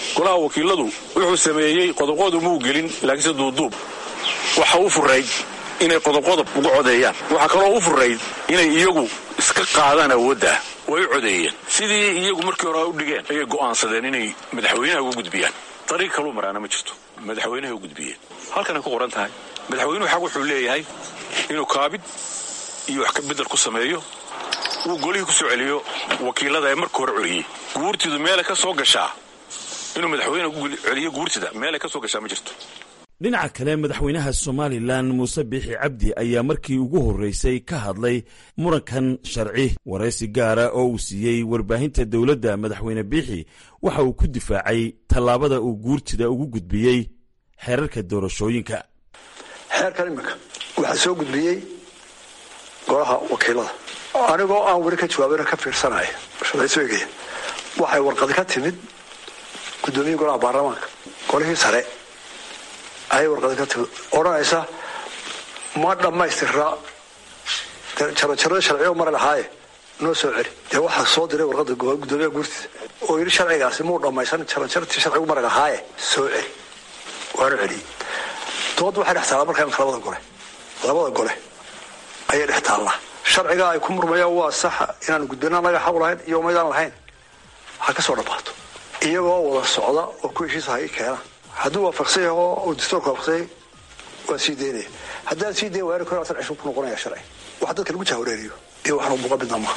golaha wakiiladu wuxuu sameeyey qodobqodob muu gelin laakiinse duuduub waxa u furayd inay qodobqodob uga codeeyaan waxaa kaloo u furayd inay iyagu iska qaadaan awoodda way u codeeyeen sidii iyagu markii hore u dhigeen ayay go'aansadeen inay madaxweynaha uga gudbiyaan dariiq kaluu maraana ma jirto madaxweynahay u gudbiyeen halkanay ku qoran tahay madaxweynuhu xaq wuxuu leeyahay inuu kaabid iyo wax ka bedel ku sameeyo uu golihii ku soo celiyo wakiilada ee marka hore celiyey guurtidu meelay ka soo gashaa inuu madaxweyne ku celiyo guurtida meelay ka soo gashaa ma jirto
dhinaca kale madaxweynaha somalilan muuse biixi cabdi ayaa markii ugu horreysay ka hadlay murankan sharci waraysi gaara oo uu siiyey warbaahinta dowladda madaxweyne biixi waxa uu ku difaacay tallaabada uu guurtida ugu gudbiyey xeerarka doorashooyinka
xeerkan iminka waxaa soo gudbiyey golaha wakiilada anigoo aan weli ka jawaabina ka fiirsanaya sharcisoegaya waxay warqadi ka timid guddoomiye golaha baarlamaanka golihii sare ayay warqadi ka timid odhanaysa ma dhammaystira jarajarada sharciyo mari lahaaye noo soo celi dee waxaa soo diray warqada guddoomiyaha guurtiisa oo yidhi sharcigaasi muu dhammaysan jarajartii sharcigu mari lahaaye soo celi waanu celiyey dood waxay dhex taallaa markaa labada gole labada gole ayay dhex taallaa sharciga ay ku murmayaan waa saxa inaanu gudbina anaga xaq lahayn iyo umaydaan lahayn ha ka soo dhammaato iyagoo wada socda oo ku heshiisa hay keena hadduu waafaqsan yaho uu dastuurka waafaqsanyay waa sii daynaya haddaan sii dayn waari kor cishu ku noqonaya sharci wax dadka lagu jahwareeriyo iyo waxnu muuqa midna maaha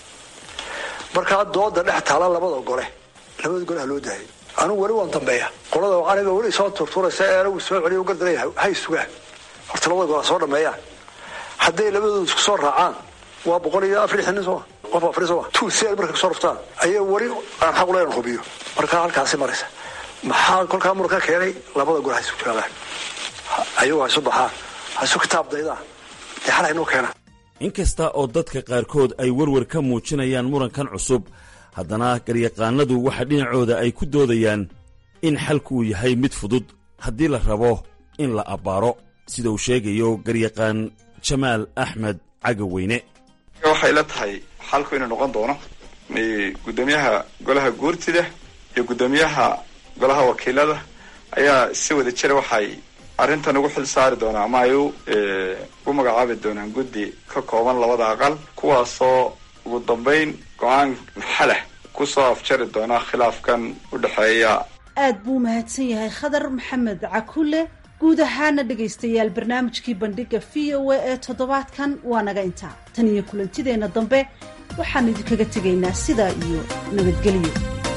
markaa dooda dhex taala labada gole labada gole ha loo daayay anugu weli waan dambeeya qolada aniga weli soo turturaysa ee anagu soo celiyo u gardaraya hay sugaan horta labada gole ha soo dhameeyaan hadday labadooda isku soo raacaan waa boqol iyo afar nin sooma qof afar sooma two sel markay kusoo ruftaan ayay weli aan xaq uleyn hubiyo markaa halkaasi maraysa maxaa kolkaa muran ka keenay labada gole ha isu joogaan ayagu ha isu baxaan ha isu kitaab daydaan dee xal haynoo keenaan
inkasta oo dadka qaarkood ay werwer ka muujinayaan murankan cusub haddana garyaqaanadu waxa dhinacooda ay ku doodayaan in xalku uu yahay mid fudud haddii la rabo in la abbaaro sida uu sheegayo garyaqaan jamaal axmed cagaweyne
waxay la tahay xalku inuu noqon doono guddoomiyaha golaha guurtida iyo guddoomiyaha golaha wakiilada ayaa si wada jira waxay arrintan ugu xil saari doonaa ama ay u magacaabi doonaan guddi ka kooban labada aqal kuwaasoo ugu dambayn go-aan xalah kusoo afjari doona khilaafkan u dhexeeya
aad buu mahadsan yahay khadar maxamed cakule guud ahaana dhegaystayaal barnaamijkii bandhiga v o a ee toddobaadkan waa naga intaa tan iyo kulantideenna dambe waxaan idinkaga tegaynaa sidaa iyo nabadgelyo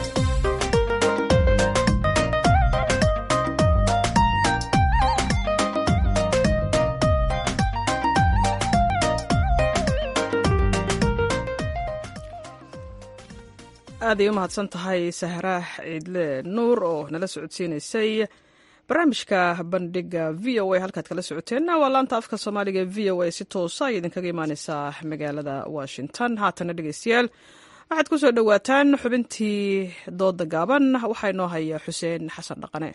aaday u mahadsan tahay sahraax ciidle nuur oo nala socodsiinaysay barnaamijka bandhiga v o a halkaad kala socoteenna waa laanta afka soomaaliga v o a si toosa ay idinkaga imaaneysaa magaalada washington haatana dhegeystayaal waxaad ku soo dhowaataan xubintii dooda gaaban waxaa inoo haya xuseen xasan dhaqane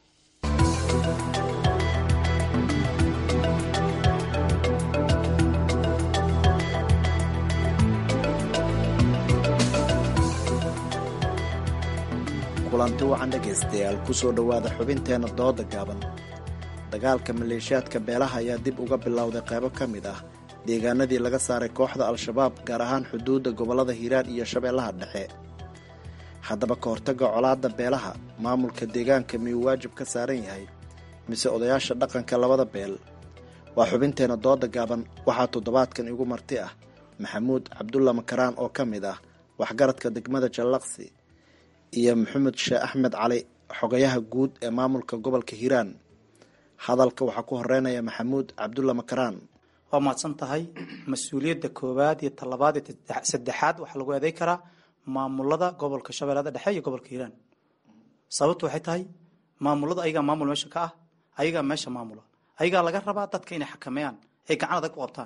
kulanti wacan dhegaystayaal ku soo dhowaada xubinteenna dooda gaaban dagaalka maleeshiyaadka beelaha ayaa dib uga bilowday qaybo ka mid ah deegaanadii laga saaray kooxda al-shabaab gaar ahaan xuduudda gobollada hiiraan iyo shabeellaha dhexe haddaba ka hortagga colaadda beelaha maamulka deegaanka miyuu waajib ka saaran yahay mise odayaasha dhaqanka labada beel waa xubinteenna dooda gaaban waxaa toddobaadkan igu marti ah maxamuud cabdulla makaraan oo ka mid ah waxgaradka degmada jallaqsi iyo maxamed sheeh axmed cali xogayaha guud ee maamulka gobolka hiiraan hadalka waxaa ku horeynaya maxamuud cabdulla makaraan
waa mahadsan tahay mas-uuliyadda koowaad iyo talabaad iyo saddexaad waxaa lagu eeday karaa maamulada gobolka shabeellada dhexe iyo gobolka hiiraan sababtu waxay tahay maamulada ayagaa maamul meesha ka ah ayagaa meesha maamula ayagaa laga rabaa dadka inay xakameeyaan ay gacan adag ku qabtaan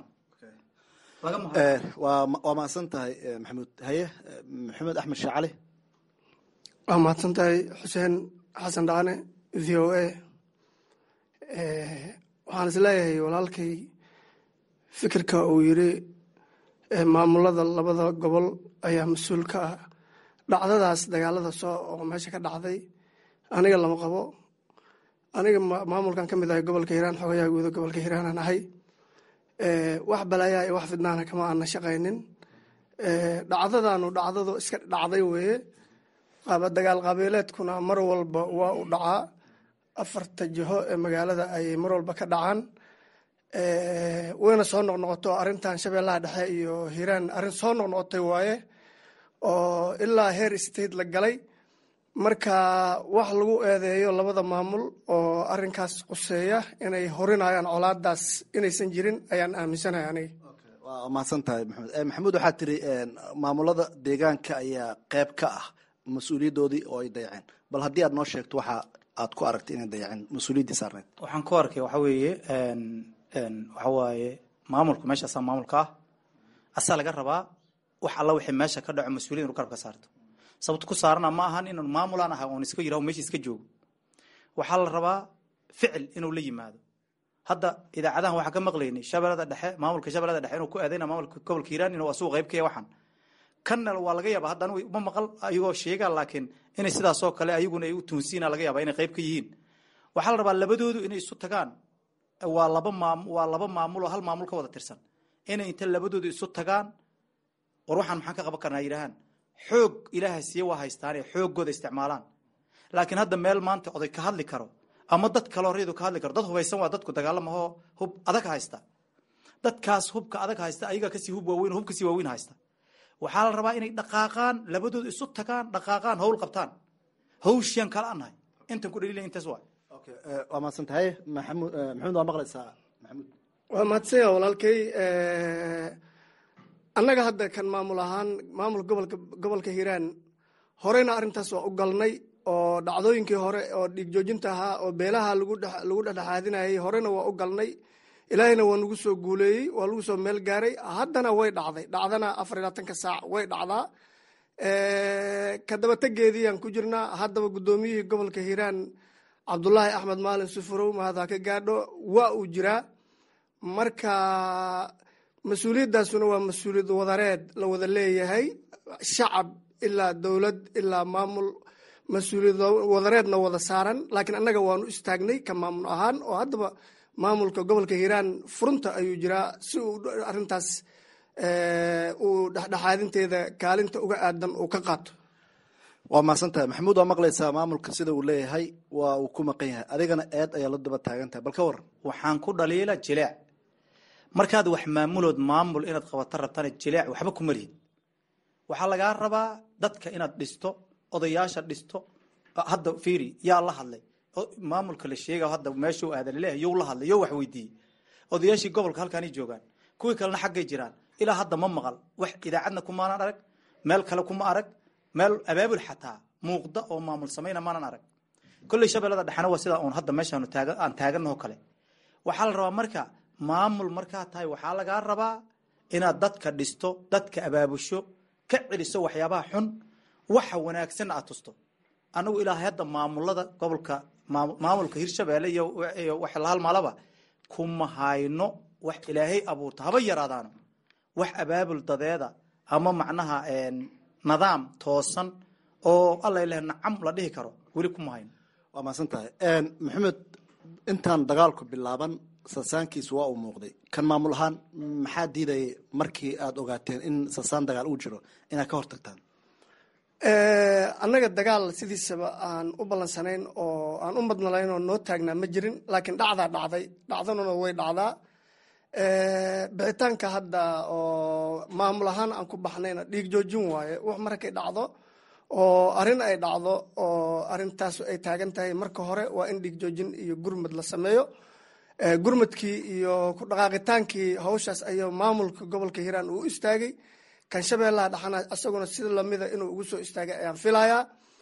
waa mahadsan tahay maxamuud haye maxamed axmed sheeh cali
waa mahadsan tahay xuseen xasan dhacane v o a waxaan is leeyahay walaalkay fikirka uu yiri maamulada labada gobol ayaa mas-uul ka ah dhacdadaas dagaalada soo oo meesha ka dhacday aniga lama qabo aniga maamulkan ka mid ahay gobolka hiiraan xogayaha guuda gobolka hiiraanaan ahay wax balaayaa iyo wax fidnaana kama aana shaqaynin dhacdadaanu dhacdadu iska dhacday weeye dagaal qabiileedkuna mar walba waa u dhacaa afarta jiho ee magaalada ayay mar walba ka dhacaan wayna soo noqnoqoto arrintan shabeellaha dhexe iyo hiiraan arrin soo noqnoqotay waaye oo ilaa heer state la galay marka wax lagu eedeeyo labada maamul oo arrinkaas quseeya inay horinayaan colaadaas inaysan jirin ayaan aaminsanahay aniga
waa mahadsan tahay maxamed maxamuud waxaa tiri maamulada deegaanka ayaa qeyb ka ah mas-uuliyaddoodii oo ay dayaceen bal haddii aad noo sheegto waxa aad ku aragtay inay dayaceen mas-uuliyaddii saarneyd
waxaan ku arkay waxa weeye waxa waaye maamulku meeshaasaa maamulka ah asaa laga rabaa wax alla wixii meesha ka dhaco mas-uuliyad inu garabka saarto sababto ku saarana ma ahan inuu maamulaan aha oon iska yiraho meesha iska joogo waxaa la rabaa ficil inuu la yimaado hadda idaacadahan waxaa ka maqlaynay shabeellada dhexe maamulka shabeellada dhexe inuu ku eedayna maamulka gobolka hiiraan inuu asugu qayb ka yahay waxan kanna waa laga yaaba hadda anigu ma maqal ayagoo sheegaa laakiin inay sidaasoo kale ayaguna ay u tuunsiina laga yaaba inay qayb ka yihiin waxaa la rabaa labadoodu inay isu tagaan waa laba maam waa laba maamul oo hal maamul ka wada tirsan inay inta labadoodu isu tagaan war waxaan maxaan ka qaban karnaa yidhahaan xoog ilaaha siiye waa haystaane xooggooda isticmaalaan laakiin hadda meel maanta oday ka hadli karo ama dad kaloo reedu ka hadli karo dad hubaysan waa dadku dagaalamahoo hub adag haysta dadkaas hubka adag haysta ayagaa kasii hub waaweyn hub kasii waaweyn haysta waxaa la rabaa inay dhaqaaqaan labadooda isu tagaan dhaqaaqaan hawl qabtaan hawshiyan kala anahay intan ku dhaliilay intaas waa
waa mahadsan tahay maxamud maxamuud waa maqlaysaa maxamuud
waa mahadsanya walaalkay annaga hadda kan maamul ahaan maamulka gobolka gobolka hiiraan horeyna arrintaas waa u galnay oo dhacdooyinkii hore oo dhiig joojinta ahaa oo beelaha lagu lagu dhexdhexaadinayay horena waa u galnay ilaahayna waa nagu soo guuleeyey waa lagu soo meel gaaray haddana way dhacday dhacdana afar iyo labaatanka saac way dhacdaa kadabategeediiyaan ku jirnaa haddaba guddoomiyihii gobolka hiiraan cabdulaahi axmed maalin sufurow mahadha ka gaadho waa uu jiraa marka mas-uuliyaddaasuna waa mas-uuliyad wadareed la wada leeyahay shacab ilaa dowlad ilaa maamul mas-uuliyad wadareedna wada saaran laakiin annaga waanu istaagnay ka maamul ahaan oo haddaba maamulka gobolka hiiraan furunta ayuu jiraa si uu arrintaas uu dhexdhexaadinteeda kaalinta uga aadan uu ka qaato
waa mahadsan tahay maxamuud waa maqlaysaa maamulka sida uu leeyahay waa uu ku maqan yahay adigana eed ayaa la daba taagan tahay bal ka waran
waxaan ku dhaliila jileec markaad wax maamulood maamul inaad qabato rabtana jileec waxba kuma lihid waxaa lagaa rabaa dadka inaad dhisto odayaasha dhisto hadda fiiri yaa la hadlay maamulka la sheega hadda meeshuu aadan leeyahay you la hadlay yo wax weydiiyey odayaashii gobolka halkaanay joogaan kuwii kalena xaggay jiraan ilaa hadda ma maqal wax idaacadna kumaanan arag meel kale kuma arag meel abaabul xataa muuqda oo maamul samayna maanan arag kolley shabeellada dhexena waa sidaa uun hadda meeshaanu taaga aan taaganaho kale waxaa la rabaa marka maamul markaa tahay waxaa lagaa rabaa inaad dadka dhisto dadka abaabusho ka celiso waxyaabaha xun waxa wanaagsanna aad tusto anagu ilaa hadda maamulada gobolka maamulka hirshabeelle iyo wax la halmaalaba kuma hayno wax ilaahay abuurta haba yaraadaano wax abaabul dadeeda ama macnaha nidaam toosan oo alla ileh nacam la dhihi karo weli kuma hayno
waa mahadsan tahay maxamed intaan dagaalku bilaaban sasaankiisu waa uu muuqday kan maamul ahaan maxaa diidayay markii aada ogaateen in sasaan dagaal uu jiro inaad ka hortagtaan
annaga dagaal sidiisaba aan u ballansanayn oo aan u madnalayn oo noo taagnaa ma jirin laakiin dhacdaa dhacday dhacdanuna way dhacdaa bixitaanka hadda oo maamul ahaan aan ku baxnayna dhiig joojin waaye wax markay dhacdo oo arrin ay dhacdo oo arrintaas ay taagan tahay marka hore waa in dhiig joojin iyo gurmad la sameeyo gurmadkii iyo ku dhaqaaqitaankii hawshaas ayuu maamulka gobolka hiiraan uu istaagay kan shabeellaha dhaxana isaguna sida lamida inuu ugu soo istaagay ayaan filayaa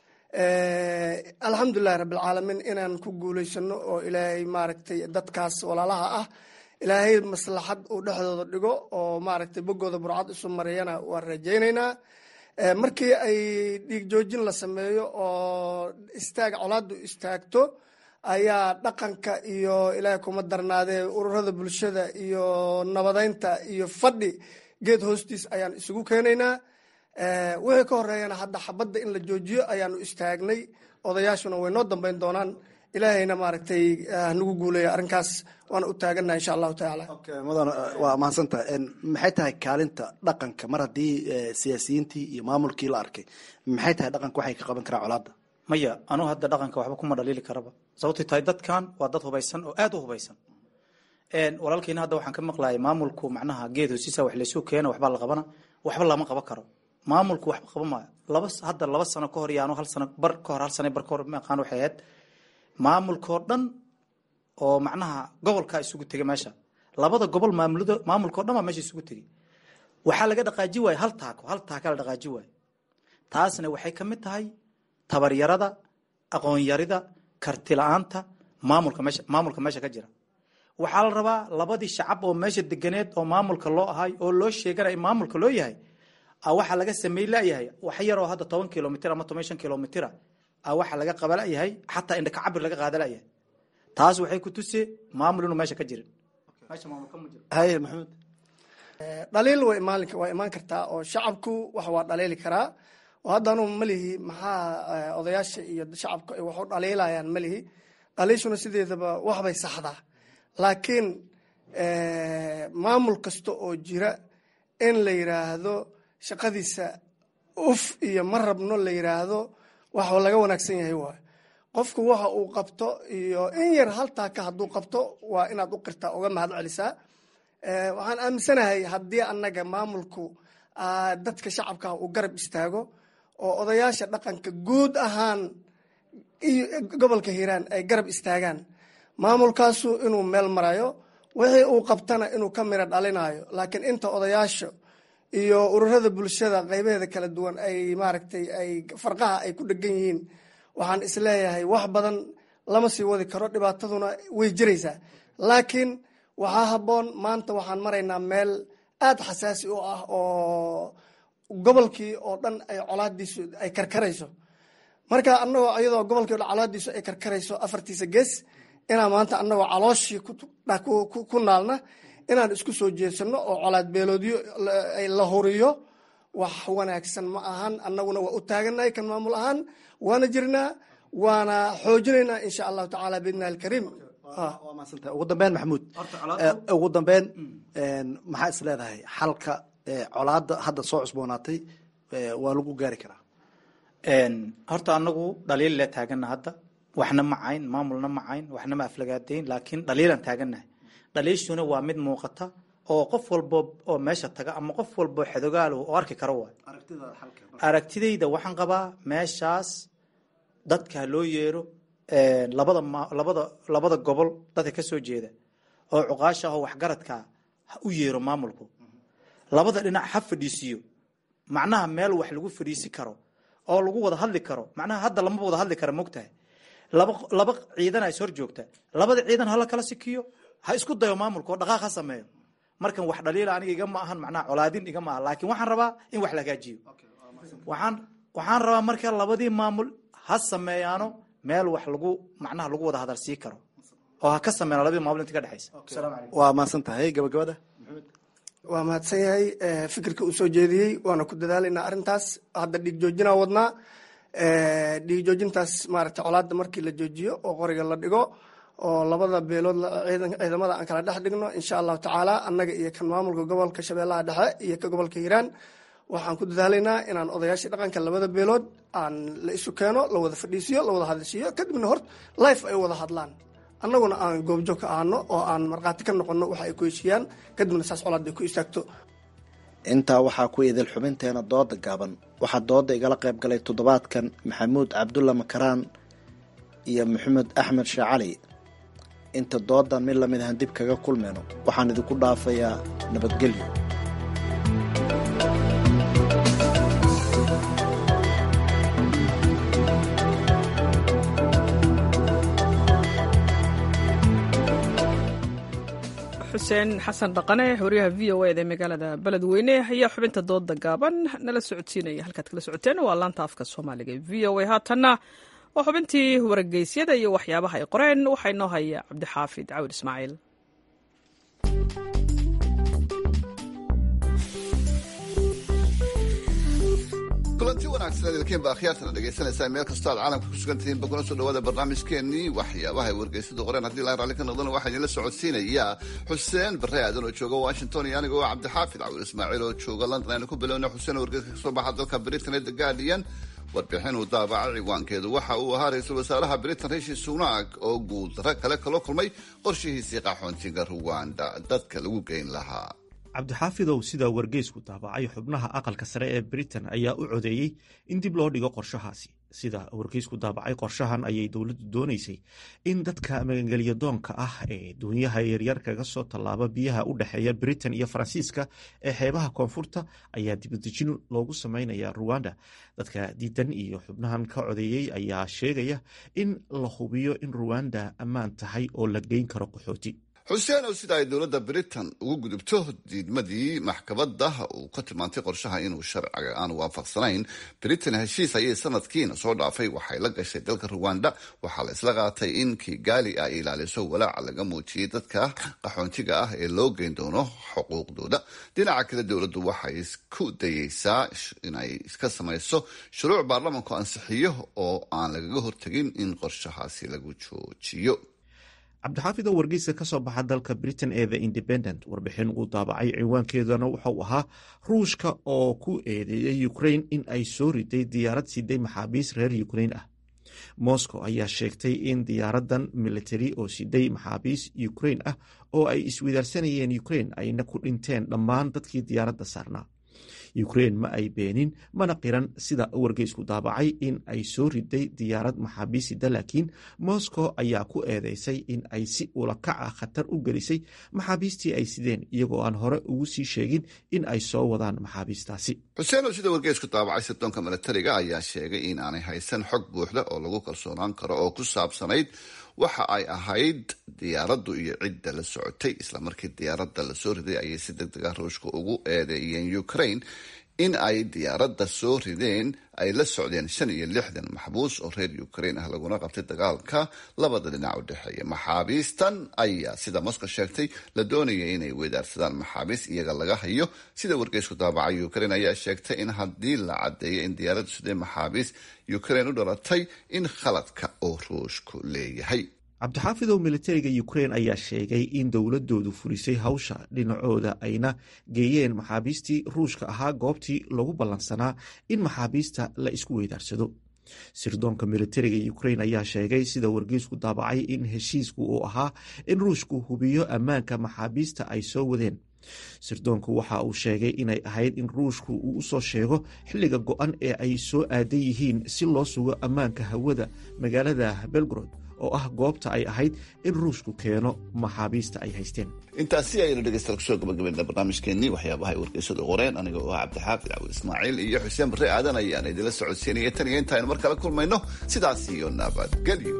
alxamdulilahi rabbilcaalamiin inaan ku guulaysano oo ilaahay maaragtay dadkaas walaalaha ah ilaahay maslaxad uu dhexdooda dhigo oo maaragtay boggooda burcad isu mariyana waan rajaynaynaa markii ay dhiig joojin la sameeyo oo istaag colaadu istaagto ayaa dhaqanka iyo ilaahay kuma darnaadee ururada bulshada iyo nabadeynta iyo fadhi geed hoostiis ayaan isugu keenaynaa wixii ka horeeyana hadda xabadda in la joojiyo ayaanu istaagnay odayaashuna way noo dambeyn doonaan ilaahayna maaragtay hanagu guuleeya arrinkaas waana u taagannaha insha allahu tacaala
mudan waa mahadsantahay maxay tahay kaalinta dhaqanka mar haddii siyaasiyiintii iyo maamulkii la arkay maxay tahay dhaqanka waxay ka qaban karaan colaadda
maya anugu hadda dhaqanka waxba kuma dhaliili karaba sababtay tahay dadkan waa dad hubaysan oo aada u hubaysan walaalkiina hadda waxaan ka maqlayay maamulku macnaha geed hosiisa wax laysu keena waxbaa la qabana waxba lama qaban karo maamulku waxba qaban maayo laba hadda laba sano ka hor iyo anu hal sano bar ka hor hal sano bar ka hor maqaan waxay ahayd maamulkoo dhan oo macnaha gobolka isugu tegay meesha labada gobol maamulada maamulkao dhan baa meesha isugu tegay waxaa laga dhaqaaji waaye hal taako hal taaka la dhaqaaji waaye taasna waxay ka mid tahay tabaryarada aqoonyarida karti la-aanta maamulka meesha maamulka meesha ka jira waxaa la rabaa labadii shacab oo meesha deganeed oo maamulka loo ahay oo loo sheegana in maamulka loo yahay waxaa laga samey layahay wax yaroo hadda toban kilomitr ama toban shan kilomitr waxaa laga qaba layahay xataa indhaka cabir laga qaada layahay taas waxay ku tuse maamul inuu meesha ka jirin
haye maxamed
dhaliil way imaan waa imaan kartaa oo shacabku wax waa dhaliili karaa oo hadda anugu malihi maxaa odayaasha iyo shacabka ay wax u dhaliilayaan malihi dhaliishuna sideedaba waxbay saxdaa laakiin maamul kasta oo jira in la yiraahdo shaqadiisa uf iyo ma rabno la yiraahdo wax laga wanaagsan yahay waayo qofku waxa uu qabto iyo in yar haltaaka hadduu qabto waa inaad u qirtaa uga mahad celisaa waxaan aaminsanahay haddii annaga maamulku dadka shacabka uu garab istaago oo odayaasha dhaqanka guud ahaan iyo gobolka hiiraan ay garab istaagaan maamulkaasu inuu meel marayo wixii uu qabtana inuu ka miro dhalinayo laakiin inta odayaasha iyo ururada bulshada qaybaheeda kala duwan ay maaragtay ay farqaha ay ku dhegan yihiin waxaan isleeyahay wax badan lama sii wadi karo dhibaataduna way jiraysaa laakiin waxaa habboon maanta waxaan maraynaa meel aada xasaasi u ah oo gobolkii oo dhan ay colaadiisu ay karkarayso marka anagoo iyadoo gobolkii o dhan colaadiisu ay karkarayso afartiisa gees inaan maanta anagoo calooshii ku naalna inaan isku soo jeedsano oo colaad beeloodyo la huriyo wax wanaagsan ma ahan annaguna waa u taaganahay kan maamul ahaan waana jirnaa waana xoojinaynaa insha allahu tacaala biidnillahi alkariim
waa mahadsantah ugu dambeyn maxamuud ugu dambeyn maxaa is leedahay xalka colaada hadda soo cusboonaatay waa lagu gaari karaa
horta anagu dhaliil le taagana hadda waxna ma cayn maamulna ma cayn waxna ma aflagaadayn laakiin dhaliilan taaganahay dhaliishuna waa mid muuqata oo qof walbo oo meesha taga ama qof walbo xedogaal oo arki karo waay aragtidayda waxaan qabaa meeshaas dadka loo yeero labada labada labada gobol dadka ka soo jeeda oo cuqaasha ah oo waxgaradka ha u yeero maamulku labada dhinac ha fadhiisiyo macnaha meel wax lagu fadhiisi karo oo lagu wada hadli karo macnaha hadda lama wada hadli kara mogtahay laba laba ciidana is hor joogta labada ciidan hala kala sikiyo ha isku dayo maamulka oo dhaqaaq ha sameeyo markan wax dhaliila aniga igama ahan macnaha colaadin igama aha laakiin waxaan rabaa in wax la hagaajiyo waxaan waxaan rabaa marka labadii maamul ha sameeyaano meel wax lagu macnaha lagu wada hadal sii karo oo ha ka sameeyaan labadii maamul inta ka dhexaysa
waa mahadsan tahay gabagabada
waa mahadsan yahay fikirka uu soo jeediyey waana ku dadaalaynaa arrintaas hadda dhiig joojinaa wadnaa dhiig joojintaas maaragtay colaadda markii la joojiyo oo qoriga la dhigo oo labada beelood ciidamada aan kala dhex dhigno insha allahu tacaala annaga iyo kan maamulka gobolka shabeellaha dhexe iyo ka gobolka hiiraan waxaan ku dadaalaynaa inaan odayaashii dhaqanka labada beelood aan la isu keeno la wada fadhiisiyo la wada hadlisiiyo kadibna hor life ay wada hadlaan annaguna aan goobjoog ka ahano oo aan markhaati ka noqono waxa ay ku heshiiyaan kadibna saas colaad ay ku istaagto
intaa waxaa ku idil xubinteena dooda gaaban waxaa dooda igala qayb galay toddobaadkan maxamuud cabdulla makaraan iyo maxamed axmed sheeh cali inta doodan mid lamid ahan dib kaga kulmayno waxaan idinku dhaafayaa nabadgelyo
xuseen xasan dhaqane wariyaha v o eda magaalada beledweyne ayaa xubinta dooda gaaban nala socodsiinaya halkaad kala socoteen waa laanta afka soomaaliga v o a haatanna waa xubintii wargeysyada iyo waxyaabaha ay qoreen waxaa inoo haya cabdixaafid cawil ismaaciil
kulanti wanaagsan idilkiin baa akhyaartana dhegaysanaysaa meel kastoo aad caalamka ku sugan tihiin bakuna soo dhawaada barnaamijkeennii waxyaabaha ay wargeysadu qoreen haddii laan raalli ka noqdana waxaa idinla socodsiinayaa xuseen barre aadan oo jooga washington iyo aniga oo cabdixaafid cawil ismaaciil oo jooga london aynu ku bilowna xuseen wargeyska kasoo baxa dalka britain ee the guardian warbixin uu daabacay ciwaankeedu waxa uu ahaa ra-iisul wasaaraha britain rishi sunak oo guuldaro kale kala kulmay qorshihiisii qaxoontiga ruwanda dadka lagu geyn lahaa
cabdixaafidow sida wargeysku daabacay xubnaha aqalka sare ee britain ayaa u codeeyey in dib loo dhigo qorshahaasi sida wargeysku daabacay qorshahan ayay dowladdu doonaysay in dadka magangelyadoonka ah ee duunyaha yaryar kaga soo tallaaba biyaha u dhexeeya britain iyo faransiiska ee xeebaha koonfurta ayaa dibadejin loogu sameynaya ruwanda dadka diidan iyo xubnahan ka codeeyey ayaa sheegaya in la hubiyo in ruwanda ammaan tahay oo la geyn karo qaxooti
xuseen oo sida ay dowladda britain ugu gudubto diidmadii maxkamadda uu ka tilmaantay qorshaha inuu sharciga aan waafaqsanayn britain heshiis ayay sanadkiina soo dhaafay waxay la gashay dalka ruwanda waxaa la isla qaatay in kigaali ay ilaaliso walaaca laga muujiyey dadka qaxoontiga ah ee loo geyn doono xuquuqdooda dhinaca kale dowladdu waxay isku dayeysaa inay iska samayso shuruuc baarlamanku ansixiyo oo aan lagaga hortegin in qorshahaasi lagu joojiyo
cabdixaafid oo wargeyska ka soo baxa dalka britain ee the independent warbixin uu daabacay ciwaankeedana wuxuu ahaa ruushka oo ku eedeeyay ukrain in ay soo riday diyaarad siday maxaabiis reer ukrain ah moscow ayaa sheegtay in diyaaradan militari oo siday maxaabiis ukrain ah oo ay iswidaarsanayeen ukrain ayna ku dhinteen dhammaan dadkii diyaaradda saarnaa ukrain ma ay beenin mana qiran sida wargeysku daabacay in ay soo riday diyaarad maxaabiisida laakiin moscow ayaa ku eedeysay in ay si ulakac ah khatar u gelisay maxaabiistii ay sideen iyagoo aan hore ugu sii sheegin in ay soo wadaan maxaabiistaasi
xuseen oo sida wargeysku daabacay sirdoonka milatariga ayaa sheegay in aanay haysan xog buuxda oo lagu kalsoonaan karo oo ku saabsanayd waxa ay ahayd diyaaraddu iyo cidda la socotay islamarkii diyaaradda lasoo riday ayay si deg deg ah ruushka ugu eedeeyeen ukraine in ay diyaaradda soo rideen ay la socdeen shan iyo lixdan maxbuus oo reer ukraine ah laguna qabtay dagaalka labada dhinac u dhexeeya maxaabiistan ayaa sida moscow sheegtay la doonaya inay wedaarsadaan maxaabiis iyaga laga hayo sida wargeysku daabacay ukraine ayaa sheegtay in haddii la caddeeyo in diyaaraddu sidee maxaabiis ukraine u dhalatay in khaladka oo ruushku leeyahay
cabdixaafidow militariga ukrain ayaa sheegay in dowladoodu fulisay hawsha dhinacooda ayna geeyeen maxaabiistii ruushka ahaa goobtii lagu ballansanaa in maxaabiista la isku weydaarsado sirdoonka militariga ukrain ayaa sheegay sida wargeysku daabacay in heshiisku uu ahaa in ruushku hubiyo ammaanka maxaabiista ay soo wadeen sirdoonku waxa uu sheegay inay ahayd in ruushku uu usoo sheego xilliga go-an ee ay soo aadan yihiin si loo sugo ammaanka hawada magaalada belgrod oo ah goobta ay ahayd in ruushku keeno maxaabiista ay haysteen
intaasi ayaynu dhegeystayaal kusoo gabagabayna barnaamijkeenii waxyaabaha ay wargeysadu qoreen aniga oo ah cabdixaafid cawil ismaaciil iyo xuseen barre aadan ayaan idinla socodsiinaya tan iyo intaaynu mar kale kulmayno sidaas iyo nabadgelyo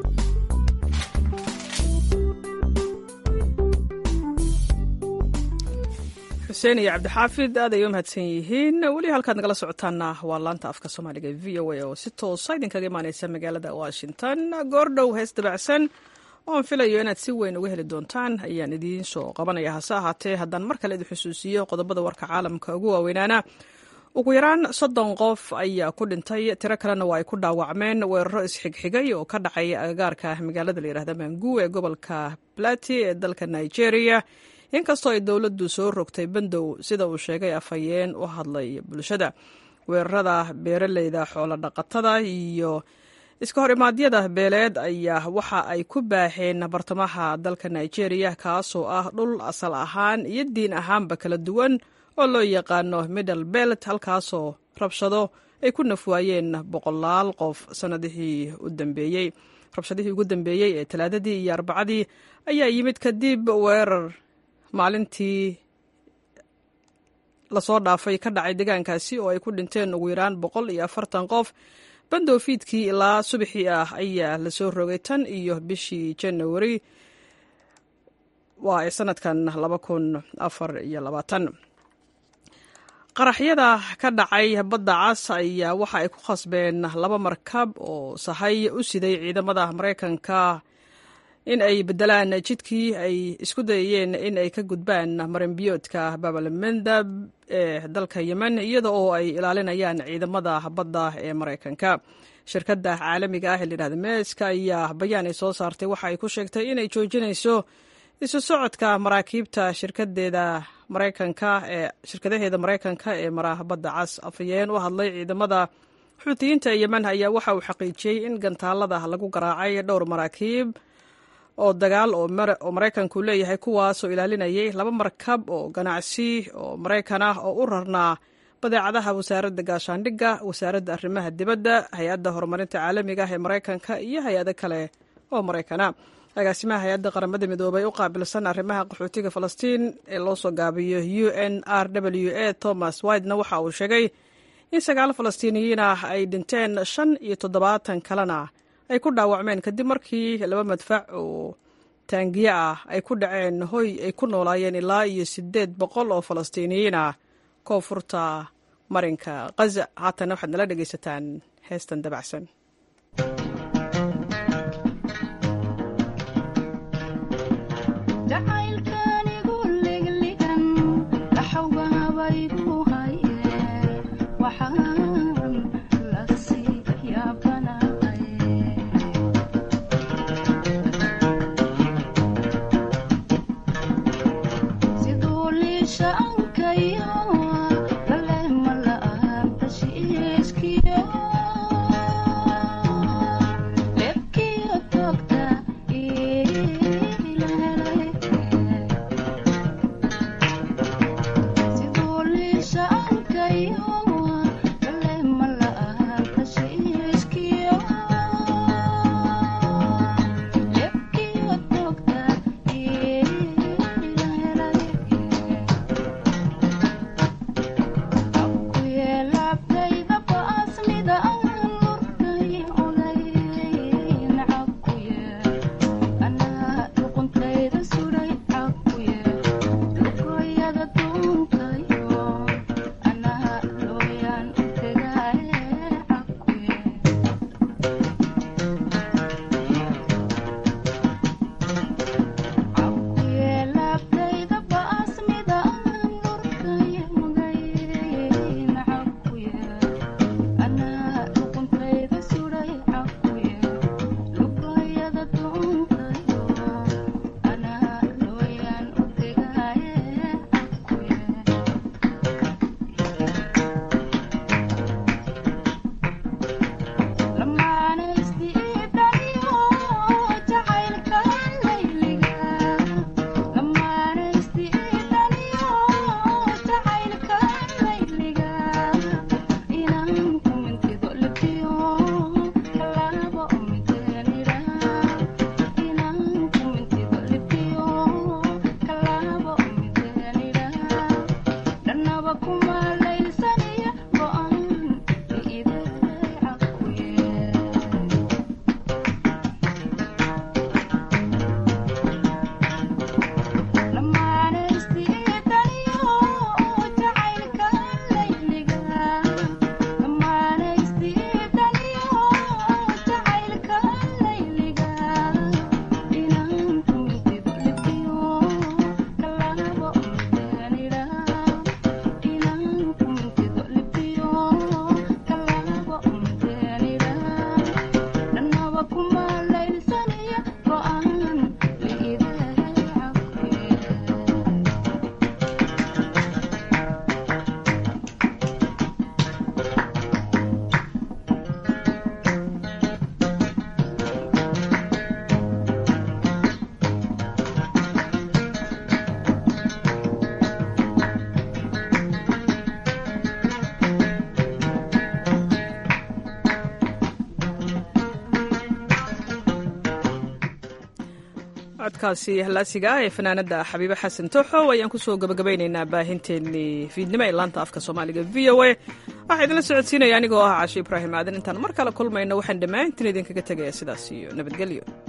xuseen iyo cabdixaafid aad ay u mahadsan yihiin weli halkaad nagala socotaana waa laanta afka soomaaliga v o a oo si toosa idinkaga imaaneysa magaalada washington goordhow hees dabacsan oon filayo inaad si weyn uga heli doontaan ayaan idiin soo qabanaya hase ahaatee haddaan mar kale idin xusuusiyo qodobada warka caalamka ugu waaweynaana ugu yaraan soddon qof ayaa ku dhintay tiro kalena waa ay ku dhaawacmeen weeraro isxigxigay oo ka dhacay agagaarka magaalada layidhahda mangu ee gobolka plati ee dalka nigeria inkastoo ay dowladdu soo rogtay bandow sida uu sheegay afhayeen u hadlay bulshada weerarada beeraleyda xoolo dhaqatada iyo iska hor imaadyada beeleed ayaa waxa ay ku baaxeen bartamaha dalka nigeria kaasoo ah dhul asal ahaan iyo diin ahaanba kala duwan oo loo yaqaano middle belt halkaasoo rabshado ay ku nafwaayeen boqolaal qof sanadihii u dambeeyey rabshadihii ugu dambeeyey ee talaadadii iyo arbacadii ayaa yimid kadib weerar maalintii lasoo dhaafay ka dhacay deegaankaasi oo ay ku dhinteen ugu yaraan boqol iyo afartan qof bandoofiidkii ilaa subaxii ah ayaa lasoo rogay tan iyo bishii janawari waa sanadkan laba kun afar iyo labaatan qaraxyada ka dhacay badda cas ayaa waxa ay ku khasbeen laba markab oo sahay u siday ciidamada maraykanka in ay beddelaan jidkii ay isku dayayeen in ay ka gudbaan marinbiyoodka babalmendab ee dalka yemen iyada oo ay ilaalinayaan ciidamada badda ee maraykanka shirkadda caalamiga ah ee layidhahda meeska ayaa bayaan ay soo saartay waxa ay ku sheegtay inay joojinayso isu socodka maraakiibta shirkadeeda maraykanka ee shirkadaheeda maraykanka ee maraha badda cas afhayeen u hadlay ciidamada xuutiyiinta yemen ayaa waxa uu xaqiijiyey in gantaalada lagu garaacay dhowr maraakiib oo dagaal oo maraykanku leeyahay kuwaasoo ilaalinayay laba markab oo ganacsi oo maraykan ah oo u rarnaa badeecadaha wasaaradda gaashaandhigga wasaaradda arrimaha dibadda hay-adda horumarinta caalamiga ah ee maraykanka iyo hay-ado kale oo maraykana agaasimaha hay-adda qaramada midoobay u qaabilsan arrimaha qaxootiga falastiin ee loo soo gaabiyo u n r w a thomas widena waxa uu sheegay in sagaal falastiiniyiin ah ay dhinteen shan iyo toddobaatan kalena ay ku dhaawacmeen kadib markii laba madfac oo taangiye ah ay ku dhaceen hoy ay ku noolaayeen ilaa iyo siddeed boqol oo falastiiniyiin ah koonfurta marinka khaza haatana waxaad nala dhegaysataan heestan dabacsan codkaasi halaasiga ah ee fanaanada xabiibe xasan tooxow ayaan kusoo gabagabaynaynaa baahinteennii fiidnimo ee laanta afka soomaaliga v o a waxaa idinla socodsiinaya anigoo ah cashe ibraahim aadan intaan mar kale kulmayno waxaan dhammaantiin idinkaga tegaya sidaas iyo nabadgelyo